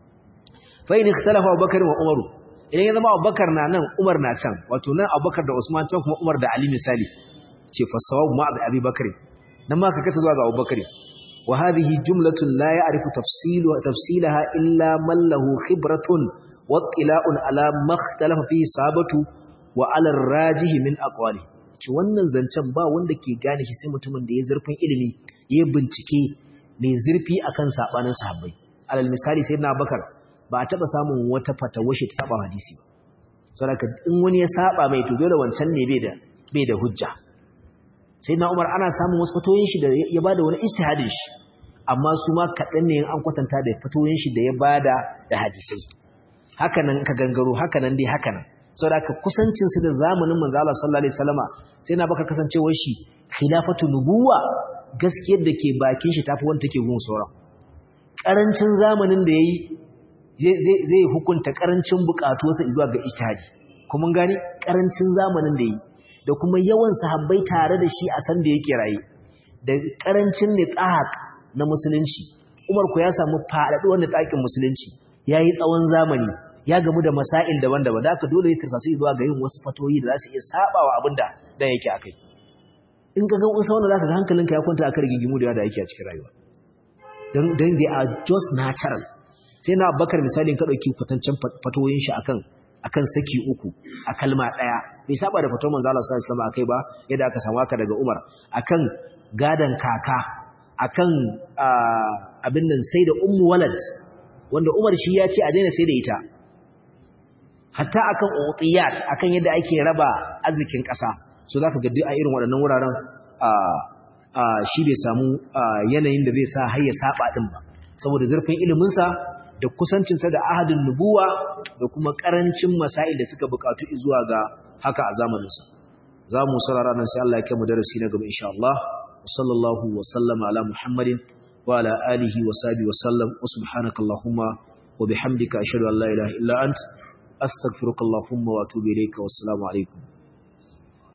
fa in ikhtalafa abubakar wa umaru idan ya zama abubakar na nan umar na can wato nan abubakar da usman can kuma umar da ali misali ce fa sawab ma abi bakr nan ma ka kata zuwa ga abubakar wa hadhihi jumlatun la ya'rifu tafsilu tafsilaha illa man lahu khibratun wa ittila'un ala ma ikhtalafa fihi sabatu wa ala ar-rajih min aqwali ce wannan zancen ba wanda ke gane shi sai mutumin da ya zurfin ilimi ya bincike mai zurfi akan sabanin sahabbai alal misali sayyidina bakar ba a taba samun wata fatawa shi ta saba hadisi saboda in wani ya saba mai to dole wancan ne bai da bai da hujja sayyidina umar ana samun wasu fatoyin shi da ya bada wani ijtihadin shi amma su ma kadan ne an kwatanta da fatoyin shi da ya bada da hadisai haka nan ka gangaro haka nan dai haka nan saboda kusancin su da zamanin manzo Allah sallallahu alaihi wasallama sai na baka kasancewar shi khilafatu nubuwa gaskiyar da ke bakin shi tafi wanda take gun sauran karancin zamanin da yayi zai hukunta karancin bukatuwarsa zuwa ga ijtihadi kuma gani karancin zamanin da yayi da kuma yawan sahabbai tare da shi a san da yake raye da karancin nitaq na musulunci Umar ku ya samu faɗaɗuwar nitaqin musulunci yayi tsawon zamani ya gamu da masail daban-daban da aka dole ya tarsasu zuwa ga yin wasu fatoyi da za su iya sabawa abinda da yake akai in ka ga wasu wanda zaka ga hankalinka ya kwanta akan rigingimu da yawa da yake a cikin rayuwa dan dan they are just natural sai na Abubakar misalin ka dauki kwatancin fatoyin shi akan akan saki uku a kalma daya bai saba da fatawar manzo Allah sallallahu alaihi wasallam akai ba yadda aka samu haka daga Umar akan gadan kaka akan abin nan sai da ummu walad wanda Umar shi ya ce a daina sai da ita hatta akan utiyat akan yadda ake raba arzikin ƙasa so zaka ga duk a irin waɗannan wuraren shi bai samu yanayin da zai sa har ya saba din ba saboda zurfin ilimin sa da kusancin sa da ahadin nubuwa da kuma karancin masail da suka bukatu zuwa ga haka a zamanin sa zamu saurara nan sai Allah ya kai mu darasi na gaba insha Allah sallallahu wa sallama ala muhammadin wa ala alihi wa sahbihi wa sallam wa subhanakallahumma wa bihamdika ashhadu an la ilaha illa anta أستغفرك اللهم وأتوب إليك والسلام عليكم